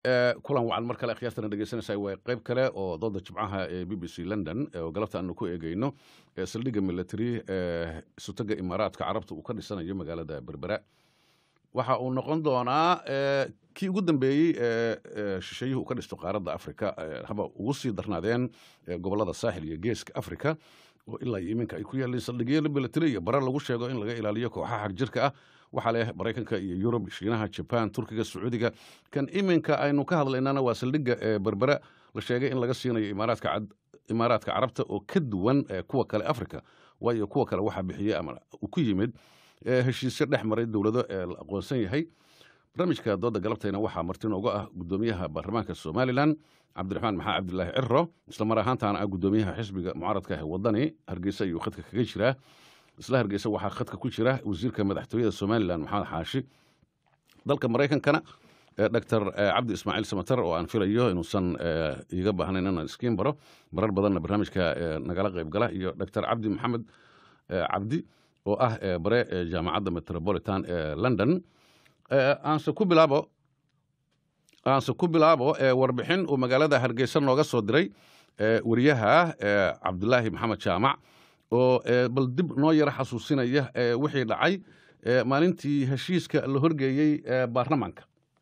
kulan wacan mar kale akhyaartana dhegeysanaysaa waa qayb kale oo dooda jimcaha ee b b c london oo galabta aanu ku eegeyno saldhigga military ee isutaga imaaraadka carabta uu ka dhisanayo magaalada berbera waxa uu noqon doonaa kii ugu dambeeyey ee shisheeyuhu uu ka dhisto qaaradda africa haba ugu sii darnaadeen gobolada saaxil iyo geeska africa oo ilaa iyo iminka ay ku yaaleen saldhigyo military iyo barar lagu sheego in laga ilaaliyo kooxaha xagjirka ah waxaa leh maraykanka iyo yurub shiinaha jaban turkiga sacuudiga kan iminka aynu ka hadlaynana waa saldhigga berbera la sheegay in laga siinayo imaaraadka carabta oo ka duwan kuwa kale africa waayo kuwa kale waxaa bixiyey ama uu ku yimid heshiisyo dhex maray dowlado ee la aqoonsan yahay barnaamijka dooda galabtayna waxaa marti nooga ah gudoomiyaha baarlamaanka somalilan cabdiraxmaan maxaa cabdilaahi ciro isla mar ahaantaana ah gudoomiyaha xisbiga mucaaradka ah wadani hargeysa ayuu khadka kaga jiraa isla hargeysa waxaa khadka ku jira wasiirka madaxtooyada somalilan maxamed xaashi dalka maraykankana doctor cabdi ismaaciil samatar oo aan filayo inuusan iiga baahnayn inaan iskiin baro marar badanna barnaamijka nagala qayb gala iyo doctor cabdi maxamed cabdi oo ah bare jaamacadda metropolitan ee london aanse ku bilaabo aanse ku bilaabo warbixin uu magaalada hargeysa nooga soo diray wariyaha cabdulaahi maxamed jaamac oo bal dib noo yaro xasuusinaya wixii dhacay maalintii heshiiska la horgeeyey baarlamaanka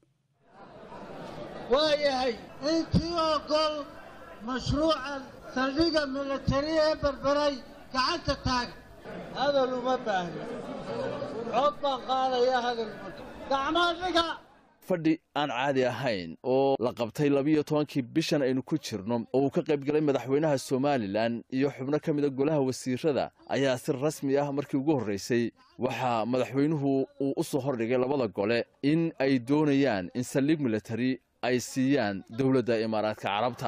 waa yahay intii ogol mashruucan saldhigga militari ee berberay gacanta taaga hadal uma baahna cod baan qaadaya hadal gacmaa dhiga fadhi aan caadi ahayn oo la qabtay labiyo tobankii bishan aynu ku jirno oo uu ka qayb galay madaxweynaha somalilan iyo xubno ka mida golaha wasiirada ayaa si rasmi ah markii ugu horraysay waxaa madaxweynuhu uu u soo hordhigay labada gole in ay doonayaan in saldhig militari ay siiyaan dowladda imaaraadka carabta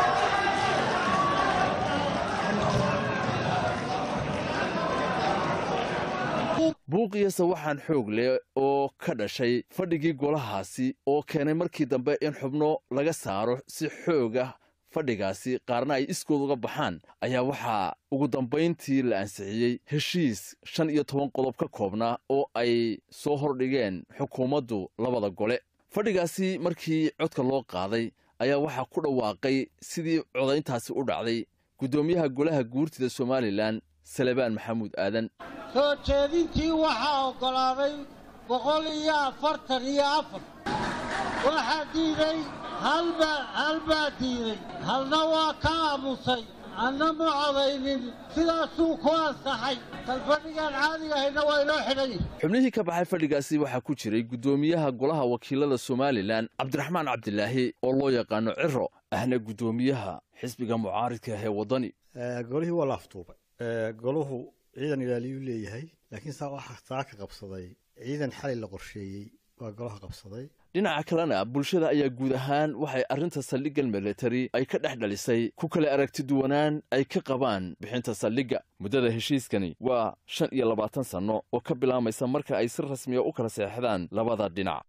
buuqiyase waxaan xoog leh oo ka dhashay fadhigii golahaasi oo keenay markii dambe in xubno laga saaro si xoog ah fadhigaasi qaarna ay iskood uga baxaan ayaa waxaa ugu dambayntii la ansixiyey heshiis shan iyo toban qodob ka koobnaa oo ay soo hordhigeen xukuumaddu labada gole fadhigaasi markii codka loo qaaday ayaa waxaa ku dhawaaqay sidii codayntaasi u dhacday guddoomiyaha golaha guurtida somalilan salebaan maxamuud aadan soo jeedintii waxaa oggolaaday boqol iyo afartan iyo afar waxaa diiday halbaa halbaa diiday halna waa ka aamusay anna ma codaynin sidaasuu ku ansaxay kalfadhigaan caadiga ahayna waa inoo xidhan xubnihii ka baxay fadhigaasi waxaa ku jiray guddoomiyaha golaha wakiilada somalilan cabdiraxmaan cabdilaahi oo loo yaqaano ciro ahna guddoomiyaha xisbiga mucaaridka ee waddani golihii waa la aftuubay golahu ciidan ilaaliyuu leeyahay laakiin saa waxaa taa ka qabsaday ciidan xalay la qorsheeyey waa golaha qabsaday dhinaca kalena bulshada ayaa guud ahaan waxay arrinta saldhiggan militari ay ka dhex dhalisay ku kala aragti duwanaan ay ka qabaan bixinta saldhigga muddada heshiiskani waa shan iyo labaatan sanno oo ka bilaamaysa marka ay si rasmiya u kala seexdaan labada dhinac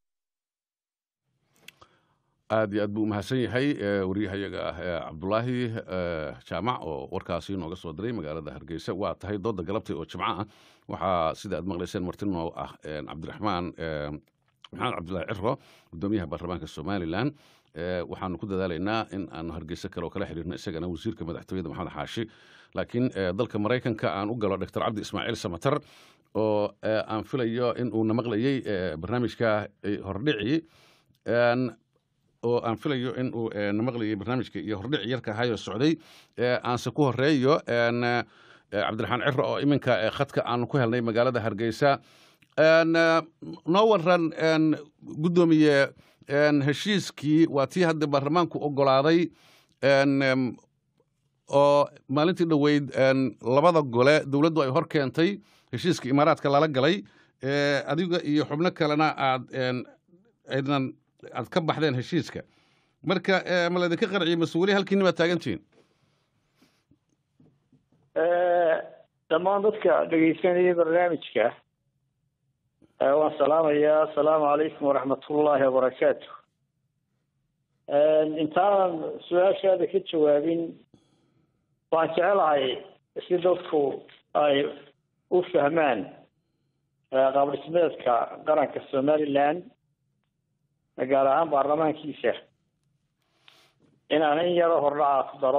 aad iyo aad buu umahadsan yahay waryahayaga ah cabdulaahi jaamac oo warkaasi nooga soo diray magaalada hargeysa waa tahay dooda galabtay oo jimco ah waxaa sida aad maqlayseen marti noo ah cabdiraxmaan maxamed cabdulaahi ciro gudoomiyaha baarlamaanka somalilan waxaanu ku dadaalaynaa in aanu hargeysa kale oo kala xiriirno isagana wasiirka madaxtooyada maxamed xaashi laakiin dalka maraykanka aan u galo doctor cabdi ismaaciil samatar oo aan filayo in uuna maqlayey barnaamijka hordhici oo aan filayo in uu namaqlayay barnaamijka iyo hordhici yarka ahayoo socday aanse ku horeeyo cabdiraxmaan ciro oo iminka khadka aanu ku helnay magaalada hargeysa noo waran guddoomiye heshiiskii waa tii hadda baarlamaanku ogolaaday oo maalintii dhoweyd labada gole dowladdu ay hor keentay heshiiska imaaraadka lala galay adiga iyo xubno kalena aad aydan aad ka baxdeen heshiiska marka ma laydinka qarciye mase weli halkiinni baad taagantihiin dhammaan dadka dhegeysanaya barnaamijka waan salaamayaa asalaamu calaykum waraxmatullaahi wabarakaatu intaanan su-aashaada ka jawaabin waan jecelahay si dadku ay u fahmaan qaabdhismeedka qaranka somaliland gaar ahaan baarlamaankiisa inaan in yaro hordhacaa ku daro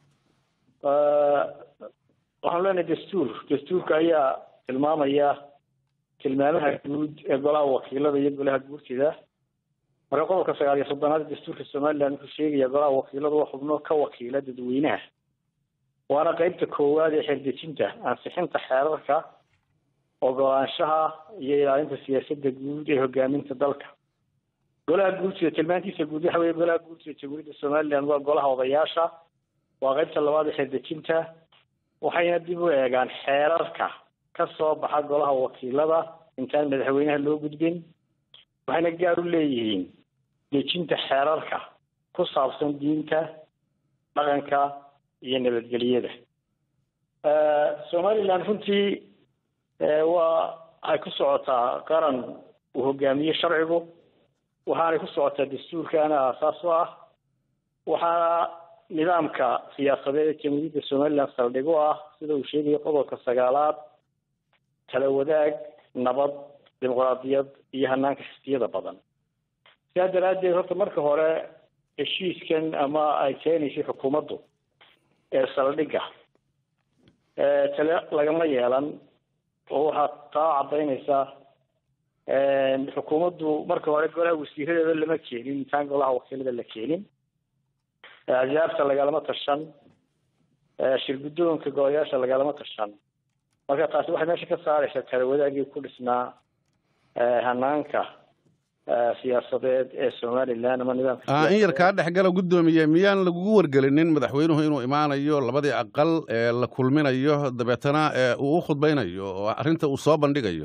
waxaanu leenahay dastuur dastuurka ayaa tilmaamaya tilmaamaha guud ee golaha wakiilada iyo golaha guurtida marka qodobka sagaal iyo soddonaad dastuurka somaliland wuxuu sheegaya golaha wakiiladu waa xubno ka wakiila dadweynaha waana qeybta koowaad ee xeerdejinta ansixinta xeerarka ogolaanshaha iyo ilaalinta siyaasadda guud ee hogaaminta dalka golaha guurtida tilmaantiisa guud waxa weye golaha guurtida jamhuuriyadda somaliland waa golaha odayaasha waa qeybta labaad ee xeerdejinta waxayna dib u eegaan xeerarka ka soo baxa golaha wakiilada intaan madaxweynaha loo gudbin waxayna gaar u leeyihiin dejinta xeerarka ku saabsan diinta dhaqanka iyo nabadgelyada somaliland runtii waa ay ku socotaa qaran uu hogaamiye sharcigu waxaanay ku socotaa dastuurkaana aasaas u ah waxaana nidaamka siyaasadeed ee jamhuuriyadda somaliland saldhig u ah sida uu sheegayo qodobka sagaalaad tala wadaag nabad dimuqraadiyad iyo hanaanka xisbiyada badan sidaa daraaddeed horta marka hore heshiiskan ama ay keenaysay xukuumaddu ee saldhigga tale lagama yeelan oo waxaa taa caddaynaysaa xukuumaddu marka hore golaha wasiiradeeda lama keenin intaan golaha wakiilada la keenin axsaabta lagalama tashan shirguddoonka golayaasha lagalama tashan marka taasi waxay meesha ka saaraysaa tala wadaagii ku dhisnaa hanaanka siyaasadeed ee somaliland ama nidaamka in yar kaa dhexgala guddoomiye miyaan lagugu wargelinin madaxweynuhu inuu imaanayo labadii aqal ee la kulminayo dabeetana uu u khudbaynayo oo arrinta uu soo bandhigayo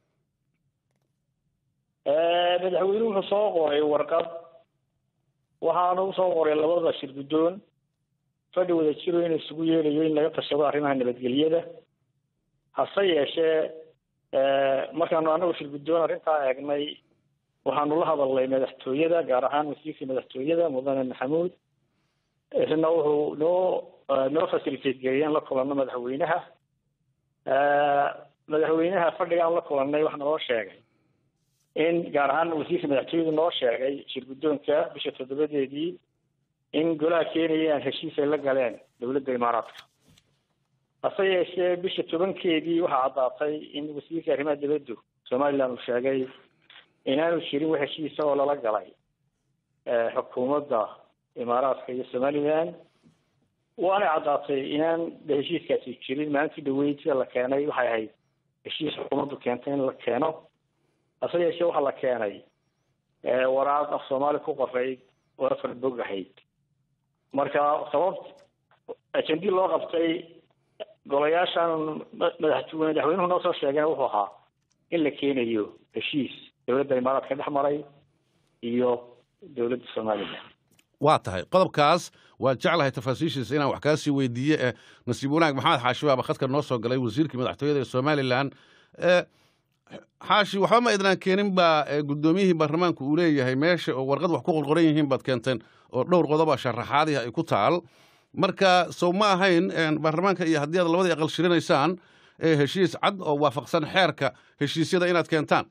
madaxweynuhu wuxuu soo qoray warqad waxaana usoo qoray labada shir guddoon fadhi wada jiro in isugu yeelayo in laga tashado arrimaha nabadgelyada hase yeeshee markaanu anagu shir guddoon arrintaa eegnay waxaanu la hadalnay madaxtooyada gaar ahaan wasiirkii madaxtooyada mudane maxamuud isna wuxuu noo noo facilitate geliyay in la kulanno madaxweynaha madaxweynaha fadhiga aan la kulannay waxa naloo sheegay in gaar ahaan wasiirka madaxtooyadu noo sheegay shir guddoonka bisha toddobadeedii in golaha keenaya aan heshiis ay la galeen dowladda imaaraadka hase yeeshee bisha tobankeedii waxaa caddaatay in wasiirka arrimaha dibaddu somaliland uu sheegay inaanu jirin wax heshiisa oo lala galay xukuumadda imaaraadka iyo somaliland waanay caddaatay inaan heshiiskaasi jirin maalintii dhaweyd sida la keenay waxay ahayd heshiis xukuumaddu keentay in la keeno hase yeeshee waxaa la keenay waraaq af soomaali ku qorayd oo afar bog ahayd marka sababt ajendii loo qabtay golayaashan madax madaxweynuhu noo soo sheegeen wuxuu ahaa in la keenayo heshiis dowladda imaaraadka dhex maray iyo dowladda somaliland waa tahay qodobkaas waad jeclahay tafaasiishiisa inaan wax kaa sii weydiiye ee nasiib wanaag maxamed xaashi baaba khadka noo soo galay wasiirkii madaxtooyada ee somalilan xaashi waxba ma idnaan keenin baa guddoomiyihii baarlamaanku uu leeyahay meesha oo warqad wax ku qorqoran yihiin baad keenteen oo dhowr qodoba sharaxaadihi ay ku taal marka sow ma ahayn baarlamaanka iyo haddii aad labadii aqal shirinaysaan heshiis cad oo waafaqsan xeerka heshiisyada inaad keentaan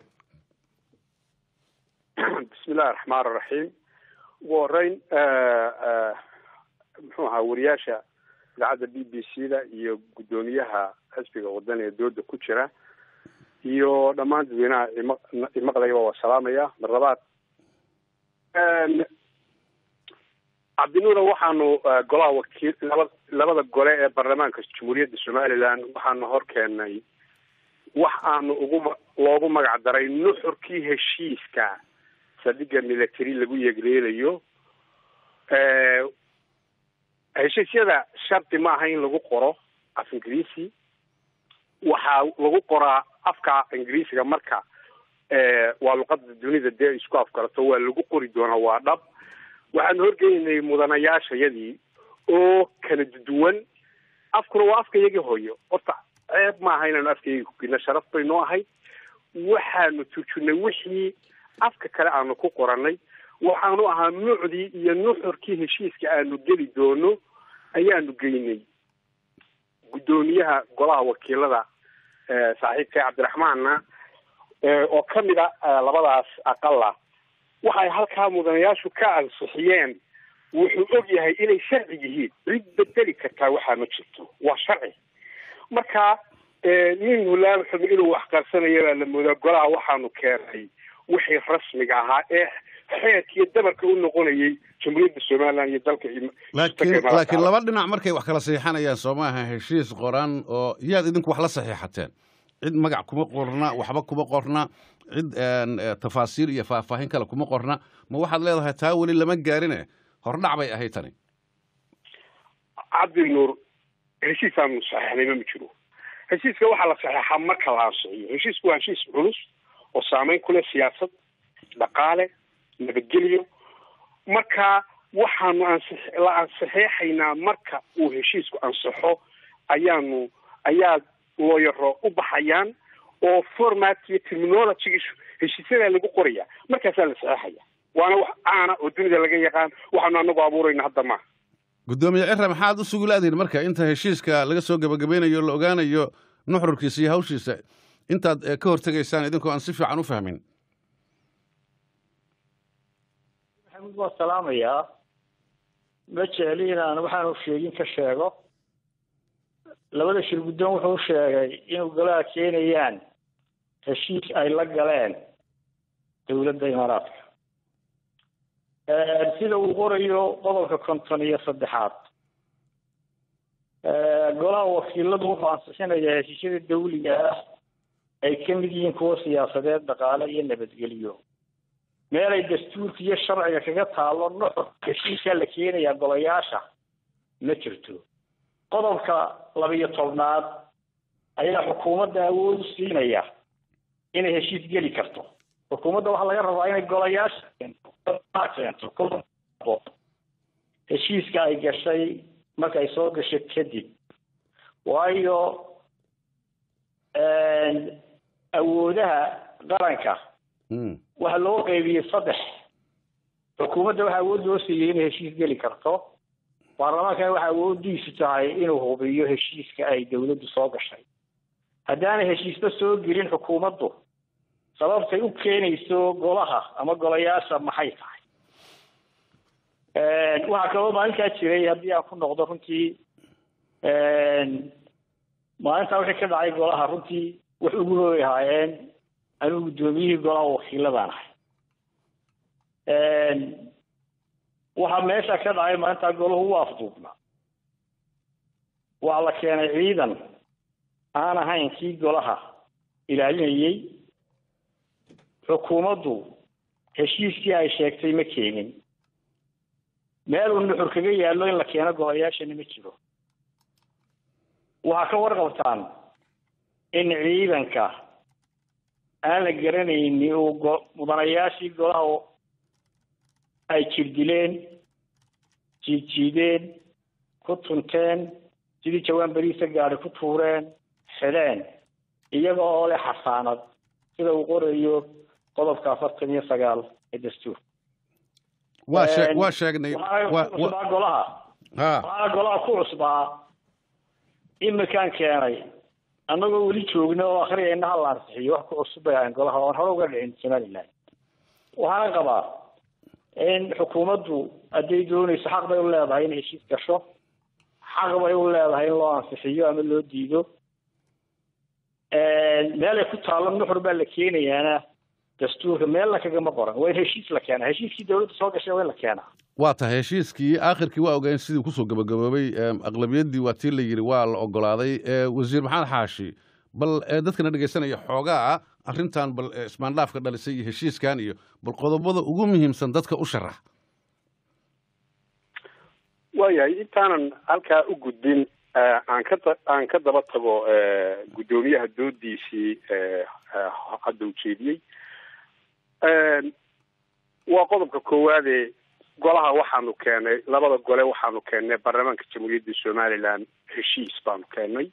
bismillahi raxmaan raxiim ugu horeyn muxuu ahaa wariyaasha idaacadda b b c da iyo guddoomiyaha xisbiga waddan ee dooda ku jira iyo dhammaan dadweynaha imaqlayba waa salaamaya mar labaad cabdinuura waxaanu golaha wakiil laba labada gole ee baarlamaanka jamhuuriyadda somaliland waxaanu hor keenay wax aanu ugu loogu magac daray nuxurkii heshiiska saldhigga military lagu yeegleelayo heshiisyada shardi maaha in lagu qoro af ingiriisi waxaa lagu qoraa afka ingiriisiga marka waa luqada dunida dee isku afgarato waa lagu qori doonaa waa dhab waxaanu horgeynay mudanayaashayadii oo kala duwan afkuna waa afka iyagii hooyo horta ceeb maaha inaanu afkayagi kugina sharaf bay noo ahayd waxaanu turjunay wixii afka kale aanu ku qoranay waxaanu ahaa nuucdii iyo nuxurkii heshiiska aanu geli doono ayaanu geynay guddoomiyaha golaha wakiilada saaxiibka cabdiraxmaanna oo kamid a labadaas aqala waxay halkaa mudanayaashu ka ansixiyeen wuxuu og yahay inay sharci yihiin cid bedeli kartaa waxaa ma jirto waa sharci marka nin hulaal xumi inuu wax qarsanaya baa la moodaa golaha waxaanu keenay wixii rasmiga ahaa ee xeerka iyo dabarka u noqonayay jamhuuriyadda somaliland iyo dalka laakiin laakiin laba dhinac markay wax kala saxiixanayaan soo maaha heshiis qoran oo yaad idinku wax la saxiixateen cid magac kuma qorna waxba kuma qorna cid tafaasiir iyo faahfaahin kale kuma qorna ma waxaad leedahay taa weli lama gaarine hordhac bay ahayd tani cabdinuur heshiisaanu saxeixnayma ma jiro heshiiska waxaa la saxeexaa marka la ansixiyo heshiisku waa heshiis culus oo saameyn ku leh siyaasad dhaqaale nabadgelyo marka waxaanu ansi la ansixeexaynaa marka uu heshiisku ansixo ayaanu ayaa looyaro u baxayaan oo format iyo terminology heshiisyadaa lagu qoraya markaasaa la saxeexaya waana wax caana oo dunida laga yaqaan waxaanu anagu abuurayna hadda maaha guddoomiye cira maxaad u sugulaadihin marka inta heshiiska laga soo gebagabeynayo la ogaanayo nuxurkiisa iyo hawshiisa intaad ka hortegaysaan idinkoo aan si fiican u fahmin maxamuud waa salaamayaa ma jecli inaan waxaanu sheegin ka sheego labada shir guddoon wuxuu sheegay in golaha keenayaan heshiis ay la galeen dowladda imaaraadka sida uu qorayo qodobka konton iyo saddexaad golaha wakiiladu wuxuu ansixinayaa heshiisyada dawliga ah ay ka mid yihiin kuwa siyaasadeed dhaqaale iyo nabadgelyo meel ay dastuurka iyo sharciga kaga taalo nuxur heshiiskaa la keenayaa golayaasha ma jirto qodobka labiyo tobnaad ayaa xukuumadda awood u siinaya inay heshiis geli karto xukuumadda waxaa laga rabaa inay golayaasha keento heshiiska ay gashay marka ay soo gasho kadib waayo awoodaha qaranka waxaa loo qeybiyey saddex xukuumadda waxaa awood loo siiyey inay heshiis geli karto baarlamaankana waxaa awoodiisu tahay inuu hubiyo heshiiska ay dawladdu soo gashay haddaanay heshiisba soo gelin xukuumaddu sababtay u keenayso golaha ama golayaasha maxay tahay waxaa kaloo maalintaa jiray haddii aan ku noqdo runtii maalintaa wixii ka dhacay golaha runtii wax ugu hooy ahaayeen anigu guddoomiyihii golaha wakiiladaan ahay waxaa meesha ka dhacay maalintaa golahu u afduubnaa waxaa la keenay ciidan aan ahayn kii golaha ilaalinayey xukuumaddu heshiiskii ay sheegtay ma keenin meel uu nuxur kaga yaallo in la keeno golayaashana ma jiro waxaa ka warqabtaan in ciidanka aan la garanayni uu go mudanayaashii golaha ay jirdileen jiidjiideen ku tunteen sidii jawaan beriisa gaadi ku tuureen xidheen iyaga oo leh xasaanad sida uu qorayo qodobka afartan iyo sagaal ee dastuur waa shee waa sheegnay cusbaa golaha waxaana golaha ku cusbaa imikaan keenay annagoo weli joogna oo akriyayna hala ansixiyo wax ku cusub bay ahayn golaha oon hore uga dhicin somaliland waxaana qabaa in xukuumaddu hadday doonayso xaq bay u leedahay inay heshiis gasho xaq bay u leedahay in loo ansixiyo ama loo diido meelay ku taallo nuxur baa la keenayaana dastuurka meelna kagama qoran waa in heshiis la keenaa heshiiskii dawladda soo gashay waa in la keenaa waa tahay heshiiskii aakhirkii waa ogayn sidii kusoo gabagaboobay aqlabiyaddii waa tii la yidhi waa la ogolaaday wasiir maxamed xaashi bal dadkana dhegaysanaya xoogaa arrintan bal ismaandhaafka dhalisay iyo heshiiskan iyo bal qodobada ugu muhiimsan dadka u sharax waayahay intaanan halkaa u gudbin aan ka aan ka daba tago guddoomiyaha doodiisii hadda ujeediyey waa qodobka koowaadee golaha waxaanu keenay labada gole waxaanu keennay baarlamaanka jamhuuriyadda somaliland heshiis baanu keennay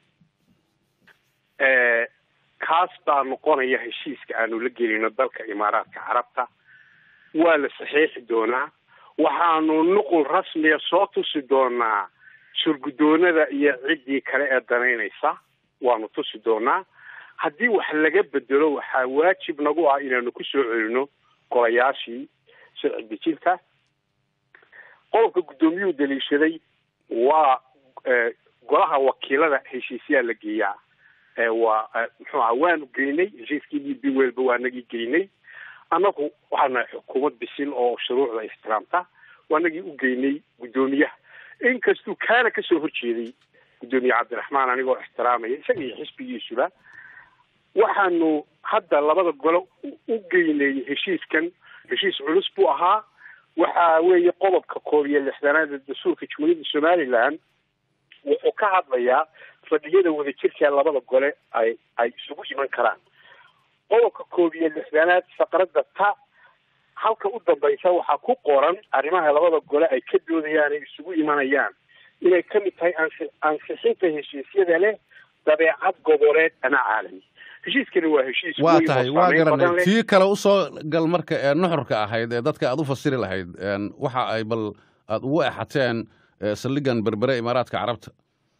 kaas baa noqonaya heshiiska aanu la gelino dalka imaaraadka carabta waa la saxeexi doonaa waxaanu nuqul rasmiya soo tusi doonaa surguddoonada iyo ciddii kale ee danaynaysa waanu tusi doonaa haddii wax laga bedelo waxaa waajib nagu ah inaanu ku soo celino golayaashii sharci dejinta qodobka guddoomiyuhu daliishaday waa golaha wakiilada heshiisyaa la geeyaa waa muxuu aha waanu geynay heshiiskii d b welba waa nagii geynay annagu waxaan nahay xukuumad bisil oo shuruucda ixtiraamta waa nagii u geynay guddoomiyaha inkastuu kaana kasoo horjeeday guddoomiye cabdiraxmaan anigoo ixtiraamaya isaga iyo xisbigiisuba waxaanu hadda labada gole u geynay heshiiskan heshiis culus buu ahaa waxa weeye qodobka koob iyo lixdanaad ee dastuurka jumhuuriyadda somaliland wuxuu ka hadlayaa fadhiyada wadajirka ee labada gole ay ay isugu iman karaan qodobka koob iyo lixdanaad faqradda ta halka u dambaysa waxaa ku qoran arrimaha labada gole ay ka doodayaan ay isugu imanayaan inay ka mid tahay ansi ansixinta heshiisyada leh dabeecad goboleed ama caalami heshiiskani waa heshiis waa tahay waa garanay tii kale usoo gal marka ee nuxurka ahayd ee dadka aad u fasiri lahayd waxa ay bal aada ugu exateen saldhigan berbere imaaraadka carabta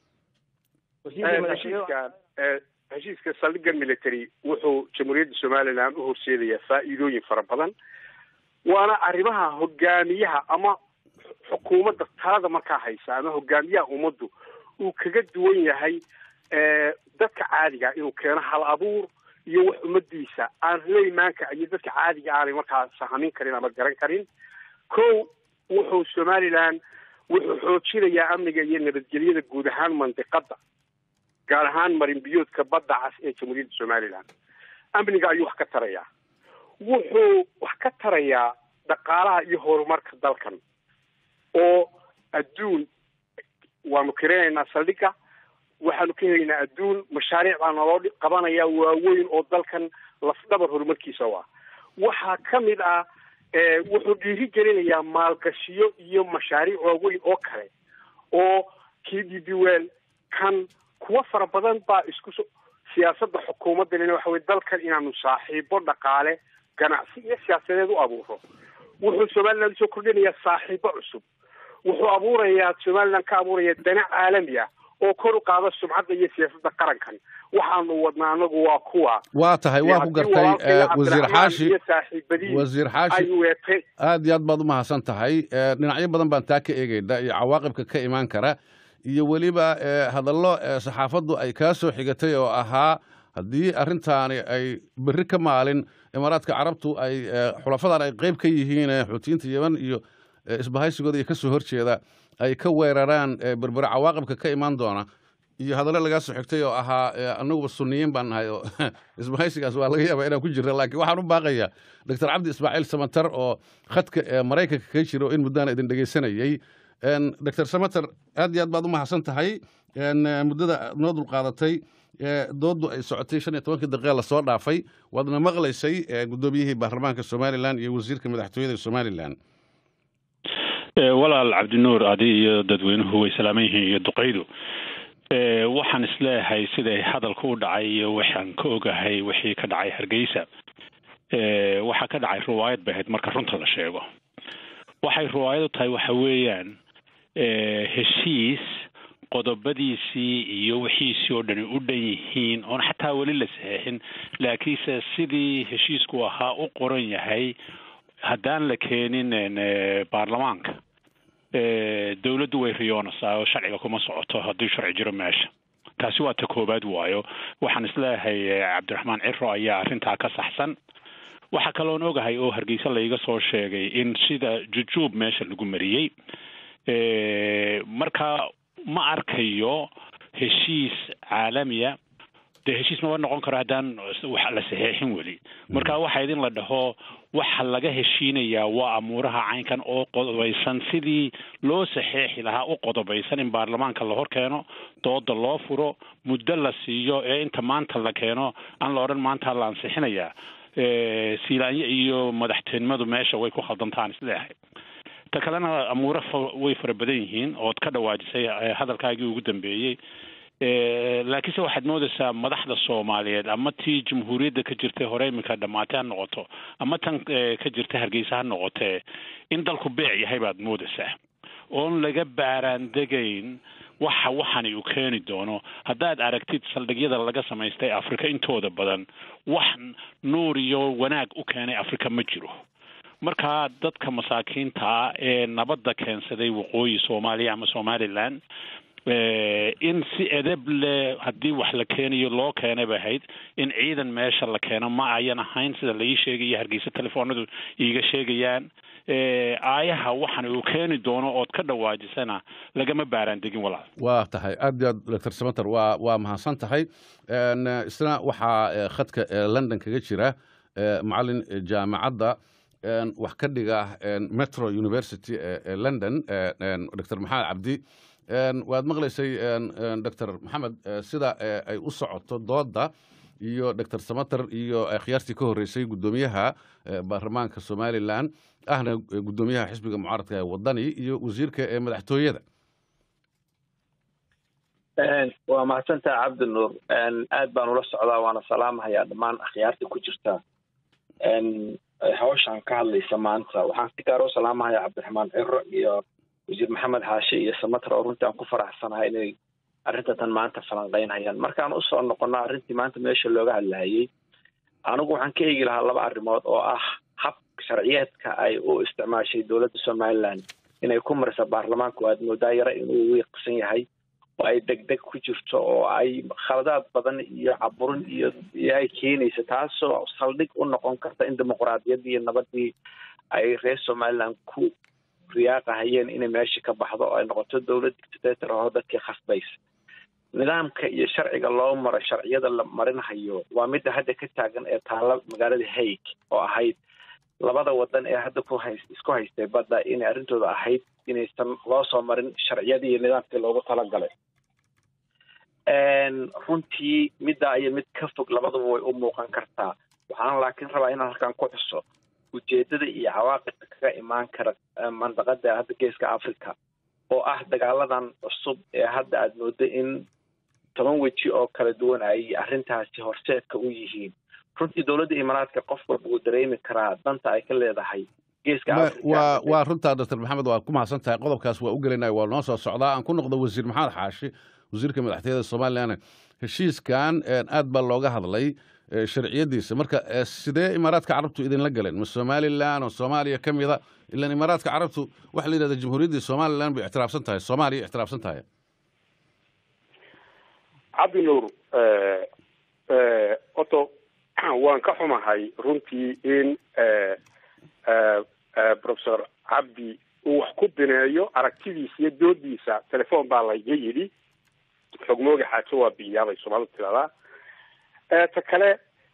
heshiiskan heshiiska saldhigan military wuxuu jamhuuriyadda somaliland u horseedayaa faa'iidooyin fara badan waana arrimaha hogaamiyaha ama xukuumadda talada markaa haysa ama hogaamiyaha ummaddu uu kaga duwan yahay dadka caadiga inuu keeno hal abuur iyo wax ummadiisa aan leymaanka iyo dadka caadiga aanay markaa sahamin karin ama garan karin ko wuxuu somaliland wuxuu xoojinayaa amniga iyo nabadgelyada guud ahaan mandiqada gaar ahaan marinbiyoodka badda cas ee jamhuuriyadda somaliland amniga ayuu wax ka tarayaa wuxuu wax ka tarayaa dhaqaalaha iyo horumarka dalkan oo adduun waanu kirinaynaa saldhiga waxaanu ka helaynaa adduun mashaariic baa naloo qabanaya waaweyn oo dalkan lafdhabar horumarkiisa u ah waxaa ka mid ah wuxuu dhiiri gelinayaa maalgashiyo iyo mashaariic waaweyn oo kale oo k d b well kan kuwo fara badan baa isku siyaasadda xukuumaddanina waxa weye dalkan inaanu saaxiibo dhaqaale ganacsi iyo siyaasadeed u abuuro wuxuu somaliland usoo kordhinayaa saaxiibo cusub wuxuu abuurayaa somaliland ka abuuraya dana caalami ah oo kor u qaada sumcadda iyo siyaasadda qarankan waxaanu wadnaa anagu waa kuwa waa tahay waa ku gartay wasiir xaashi wasiir xaashi weetay aad iyo aad baad u mahadsan tahay dhinacyo badan baan taa ka eegayna iyo cawaaqibka ka imaan kara iyo weliba hadallo saxaafaddu ay kaa soo xigatay oo ahaa haddii arrintaani ay berri ka maalin imaaraadka carabtu ay xulafadan ay qayb ka yihiin xuutiyiinta yeman iyo isbahaysigooda iyo ka soo horjeeda ay ka weeraraan berbere cawaaqibka ka imaan doona iyo hadallo lagaa soo xigtay oo ahaa annaguba sunniyiin baan nahay oo isbahaysigaas waa laga yaabaa inaan ku jirna laakiin waxaan u baaqayaa doctor cabdi ismaaciil samatar oo khadka maraykanka kaga jira oo in muddaan idin dhegaysanayey doctor samater aad iyo aad baad u mahadsan tahay muddada noo dulqaadatay dooddu ay socotay shan iyo tobankii daqiiqa lasoo dhaafay waadna maqlaysay guddoomiyihii baarlamaanka somalilan iyo wasiirka madaxtooyada somalilan walaal cabdinuur adi iyo dadweynuhu way salaaman yihiin iyo duqaydu waxaan isleeyahay siday hadalka u dhacay iyo waxaan ka ogahay wixii ka dhacay hargeysa waxaa ka dhacay riwaayad bay ahayd marka runta la sheego waxay riwaayadu tahay waxa weeyaan heshiis qodobadiisii iyo wixiisii oo dhani u dhan yihiin oon xataa weli la saxeexin laakiinse sidii heshiisku ahaa u qoran yahay haddaan la keenin baarlamaanka dowladdu way riyoonaysaa oo sharciga kuma socoto haddii sharci jiro meesha taasi waa ta koobaad waayo waxaan isleeyahay cabdiraxmaan ciro ayaa arrintaa ka saxsan waxaa kaloon ogahay oo hargeysa layga soo sheegay in sida jujuub meesha lagu mariyey marka ma arkayo heshiis caalamiya dee heshiis maba noqon karo haddaan wax la saxeexin weli marka waxa idin la dhaho waxa laga heshiinayaa waa amuuraha caynkan oo qodobaysan sidii loo saxeexi lahaa u qodobaysan in baarlamaanka la hor keeno dooda loo furo muddo la siiyo ee inta maanta la keeno aan la odhan maanta la ansixinayaa siilaanyo iyo madaxtinimadu meesha way ku khaldantaan isleeyahay ta kalena amuuro way fara badan yihiin ood ka dhawaajisay hadalkaagii ugu dambeeyey laakiinse waxaad moodaysaa madaxda soomaaliyeed ama tii jamhuuriyadda ka jirtay hore iminka dhammaatay ha noqoto ama tan ka jirta hargeysa ha noqotee in dalku beec yahay baad moodaysaa oon laga baaraandegayn waxa waxani uu keeni doono haddaad aragtid saldhigyada laga samaystay afrika intooda badan wax nuur iyo wanaag u keenay afrika ma jiro markaa dadka masaakiinta ee nabadda keensaday waqooyi soomaaliya ama somaliland in si edeb leh haddii wax la keenayo loo keenay bay ahayd in ciidan meesha la keeno ma ayan ahayn sida laii sheegayo hargeysa telefoonadu iiga sheegayaan aayaha waxan uu keeni doono ood ka dhawaajisana lagama baaraan degin walaal waa tahay aad iyo aad doctor samater waa waa mahadsan tahay isna waxaa khadka london kaga jira macalin jaamacadda wax ka dhiga metro university ee london doctor maxamed cabdi waad maqlaysay doctor maxamed sida ay u socoto dooda iyo doctor samater iyo khiyaartii ka horreysay guddoomiyaha baarlamaanka somalilan ahna guddoomiyaha xisbiga mucaaradka ee wadani iyo wasiirka ee madaxtooyada waa mahadsantaha cabdinuur aad baan ula socdaa waana salaamahayaa dhammaan akhyaarta ku jirta hawshan ka hadlaysa maanta waxaan si gaar u salaamahayaa cabdiraxmaan ciro iyo wasiir maxamed xaashe iyo samater oo runtii aan ku faraxsanahay inay arrinta tan maanta falanqeynhayaan markaan usoo noqono arrintii maanta meesha looga hadlahayay anigu waxaan ka eegi lahaa laba arrimood oo ah hab sharciyeedka ay u isticmaashay dowladda somaliland inay ku marisa baarlamaanku aad moodaa yaro inuu wiiqsan yahay oo ay deg deg ku jirto oo ay khaladaad badan iyo caburin iyo iyo ay keenaysa taasoo saldhig u noqon karta in dimuquraadiyaddii iyo nabadii ay reer somaliland ku riyaaqahayeen inay meesha ka baxdo oo ay noqoto dowlad dictator oo dadkii khasbaysa nidaamka iyo sharciga loo maro sharciyada la marinhayo waa midda hadda ka taagan ee taalla magaalada haig oo ahayd labada wadan ee hadda ku hay isku haystay badda inay arrintooda ahayd inaysan loo soo marin sharciyadii iyo nidaamkii loogu talagalay runtii middaa iyo mid ka fog labaduba way u muuqan kartaa waxaan laakiin rabaa inaan halkan ku xuso ujeedada iyo cawaaqibka kaga imaan kara mandaqada hadda geeska africa oo ah dagaaladan cusub ee hadda aada moodo in toban weji oo kala duwan ay arrintaasi horseedka u yihiin runtii dowladda imaaraadka qof walba uu dareemi karaa danta ay ka leedahay geeska waa waa runtaa doctor maxamed waa ku mahadsan tahay qodobkaas waa u gelinaya waa noo soo socdaa aan ku noqdo wasiir maxamed xaashi wasiirka madaxtooyada somalilan heshiiskan aad baa looga hadlay sharciyadiisa marka sidee imaaraadka carabtu idinla galeen ma somalilan oo soomaaliya ka mida ilan imaaraadka carabtu waxa la yidhahda jamhuuriyaddii somalilan bay ictiraafsan tahay soomaaliya ictiraafsan tahay cabdinuur oto waan ka xumahay runtii in professor cabdi uu wax ku bineeyo aragtidiisa iyo doodiisa telefoon baa layga yidhi xogmooga xaajo waa biyaabay soomaalidu tiradaa ta kale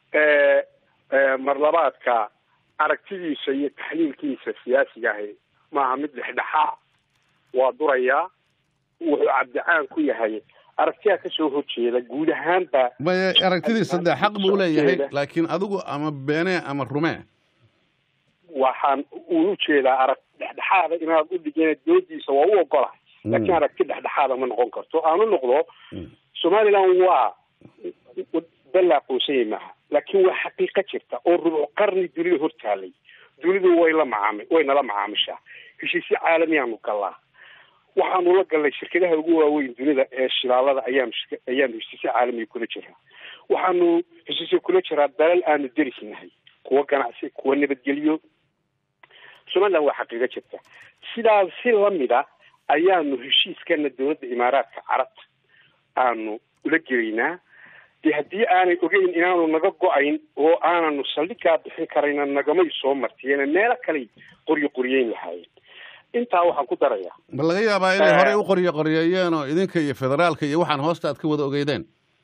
marlabaadka aragtidiisa iyo taxliilkiisa siyaasiga ahi maaha mid dhexdhexaa waa durayaa wuxuu cabdicaan ku yahay aragtiyaa kasoo horjeeda guud ahaanba maya aragtidiisa dee xaq buu leeyahay laakiin adigu ama beene ama rumee waxaan uu ujeedaa arag dhexdhexaada inaad u dhigeen doodiisa waa u ogolahay laakiin aragti dhexdhexaada ma noqon karto aan u noqdo somaliland waa dal la aqoonsanyay maaha laakiin waa xaqiiqa jirta oo rubuc qarni dunida hortaalay dunidu way la macaami way nala macaamishaa heshiisyo caalamiyaanu galaa waxaanu la galnay shirkadaha ugu waaweyn dunida ee shilaalada ayaanu ayaanu heshiisyo caalamiya kula jiraa waxaanu heshiisyo kula jiraa dalal aanu derisnahay kuwa ganacsi kuwa nabadgelyo somaliland waa xaqiiqo jirta sidaas si lamida ayaanu heshiiskana dowladda imaaraadka carabta aanu ula gelaynaa dee haddii aanay ogeyn inaanu naga go-ayn oo aananu saldhigaa bixin karayna nagamay soo martiyeen meelo kaley qoryo qoryeyn lahaayeen intaa waxaan ku darayaa ma laga yaabaa inay horey u qoryo qoryeeyeen oo idinka iyo federaalka iyo waxaan hoosta aad ka wada ogeydeen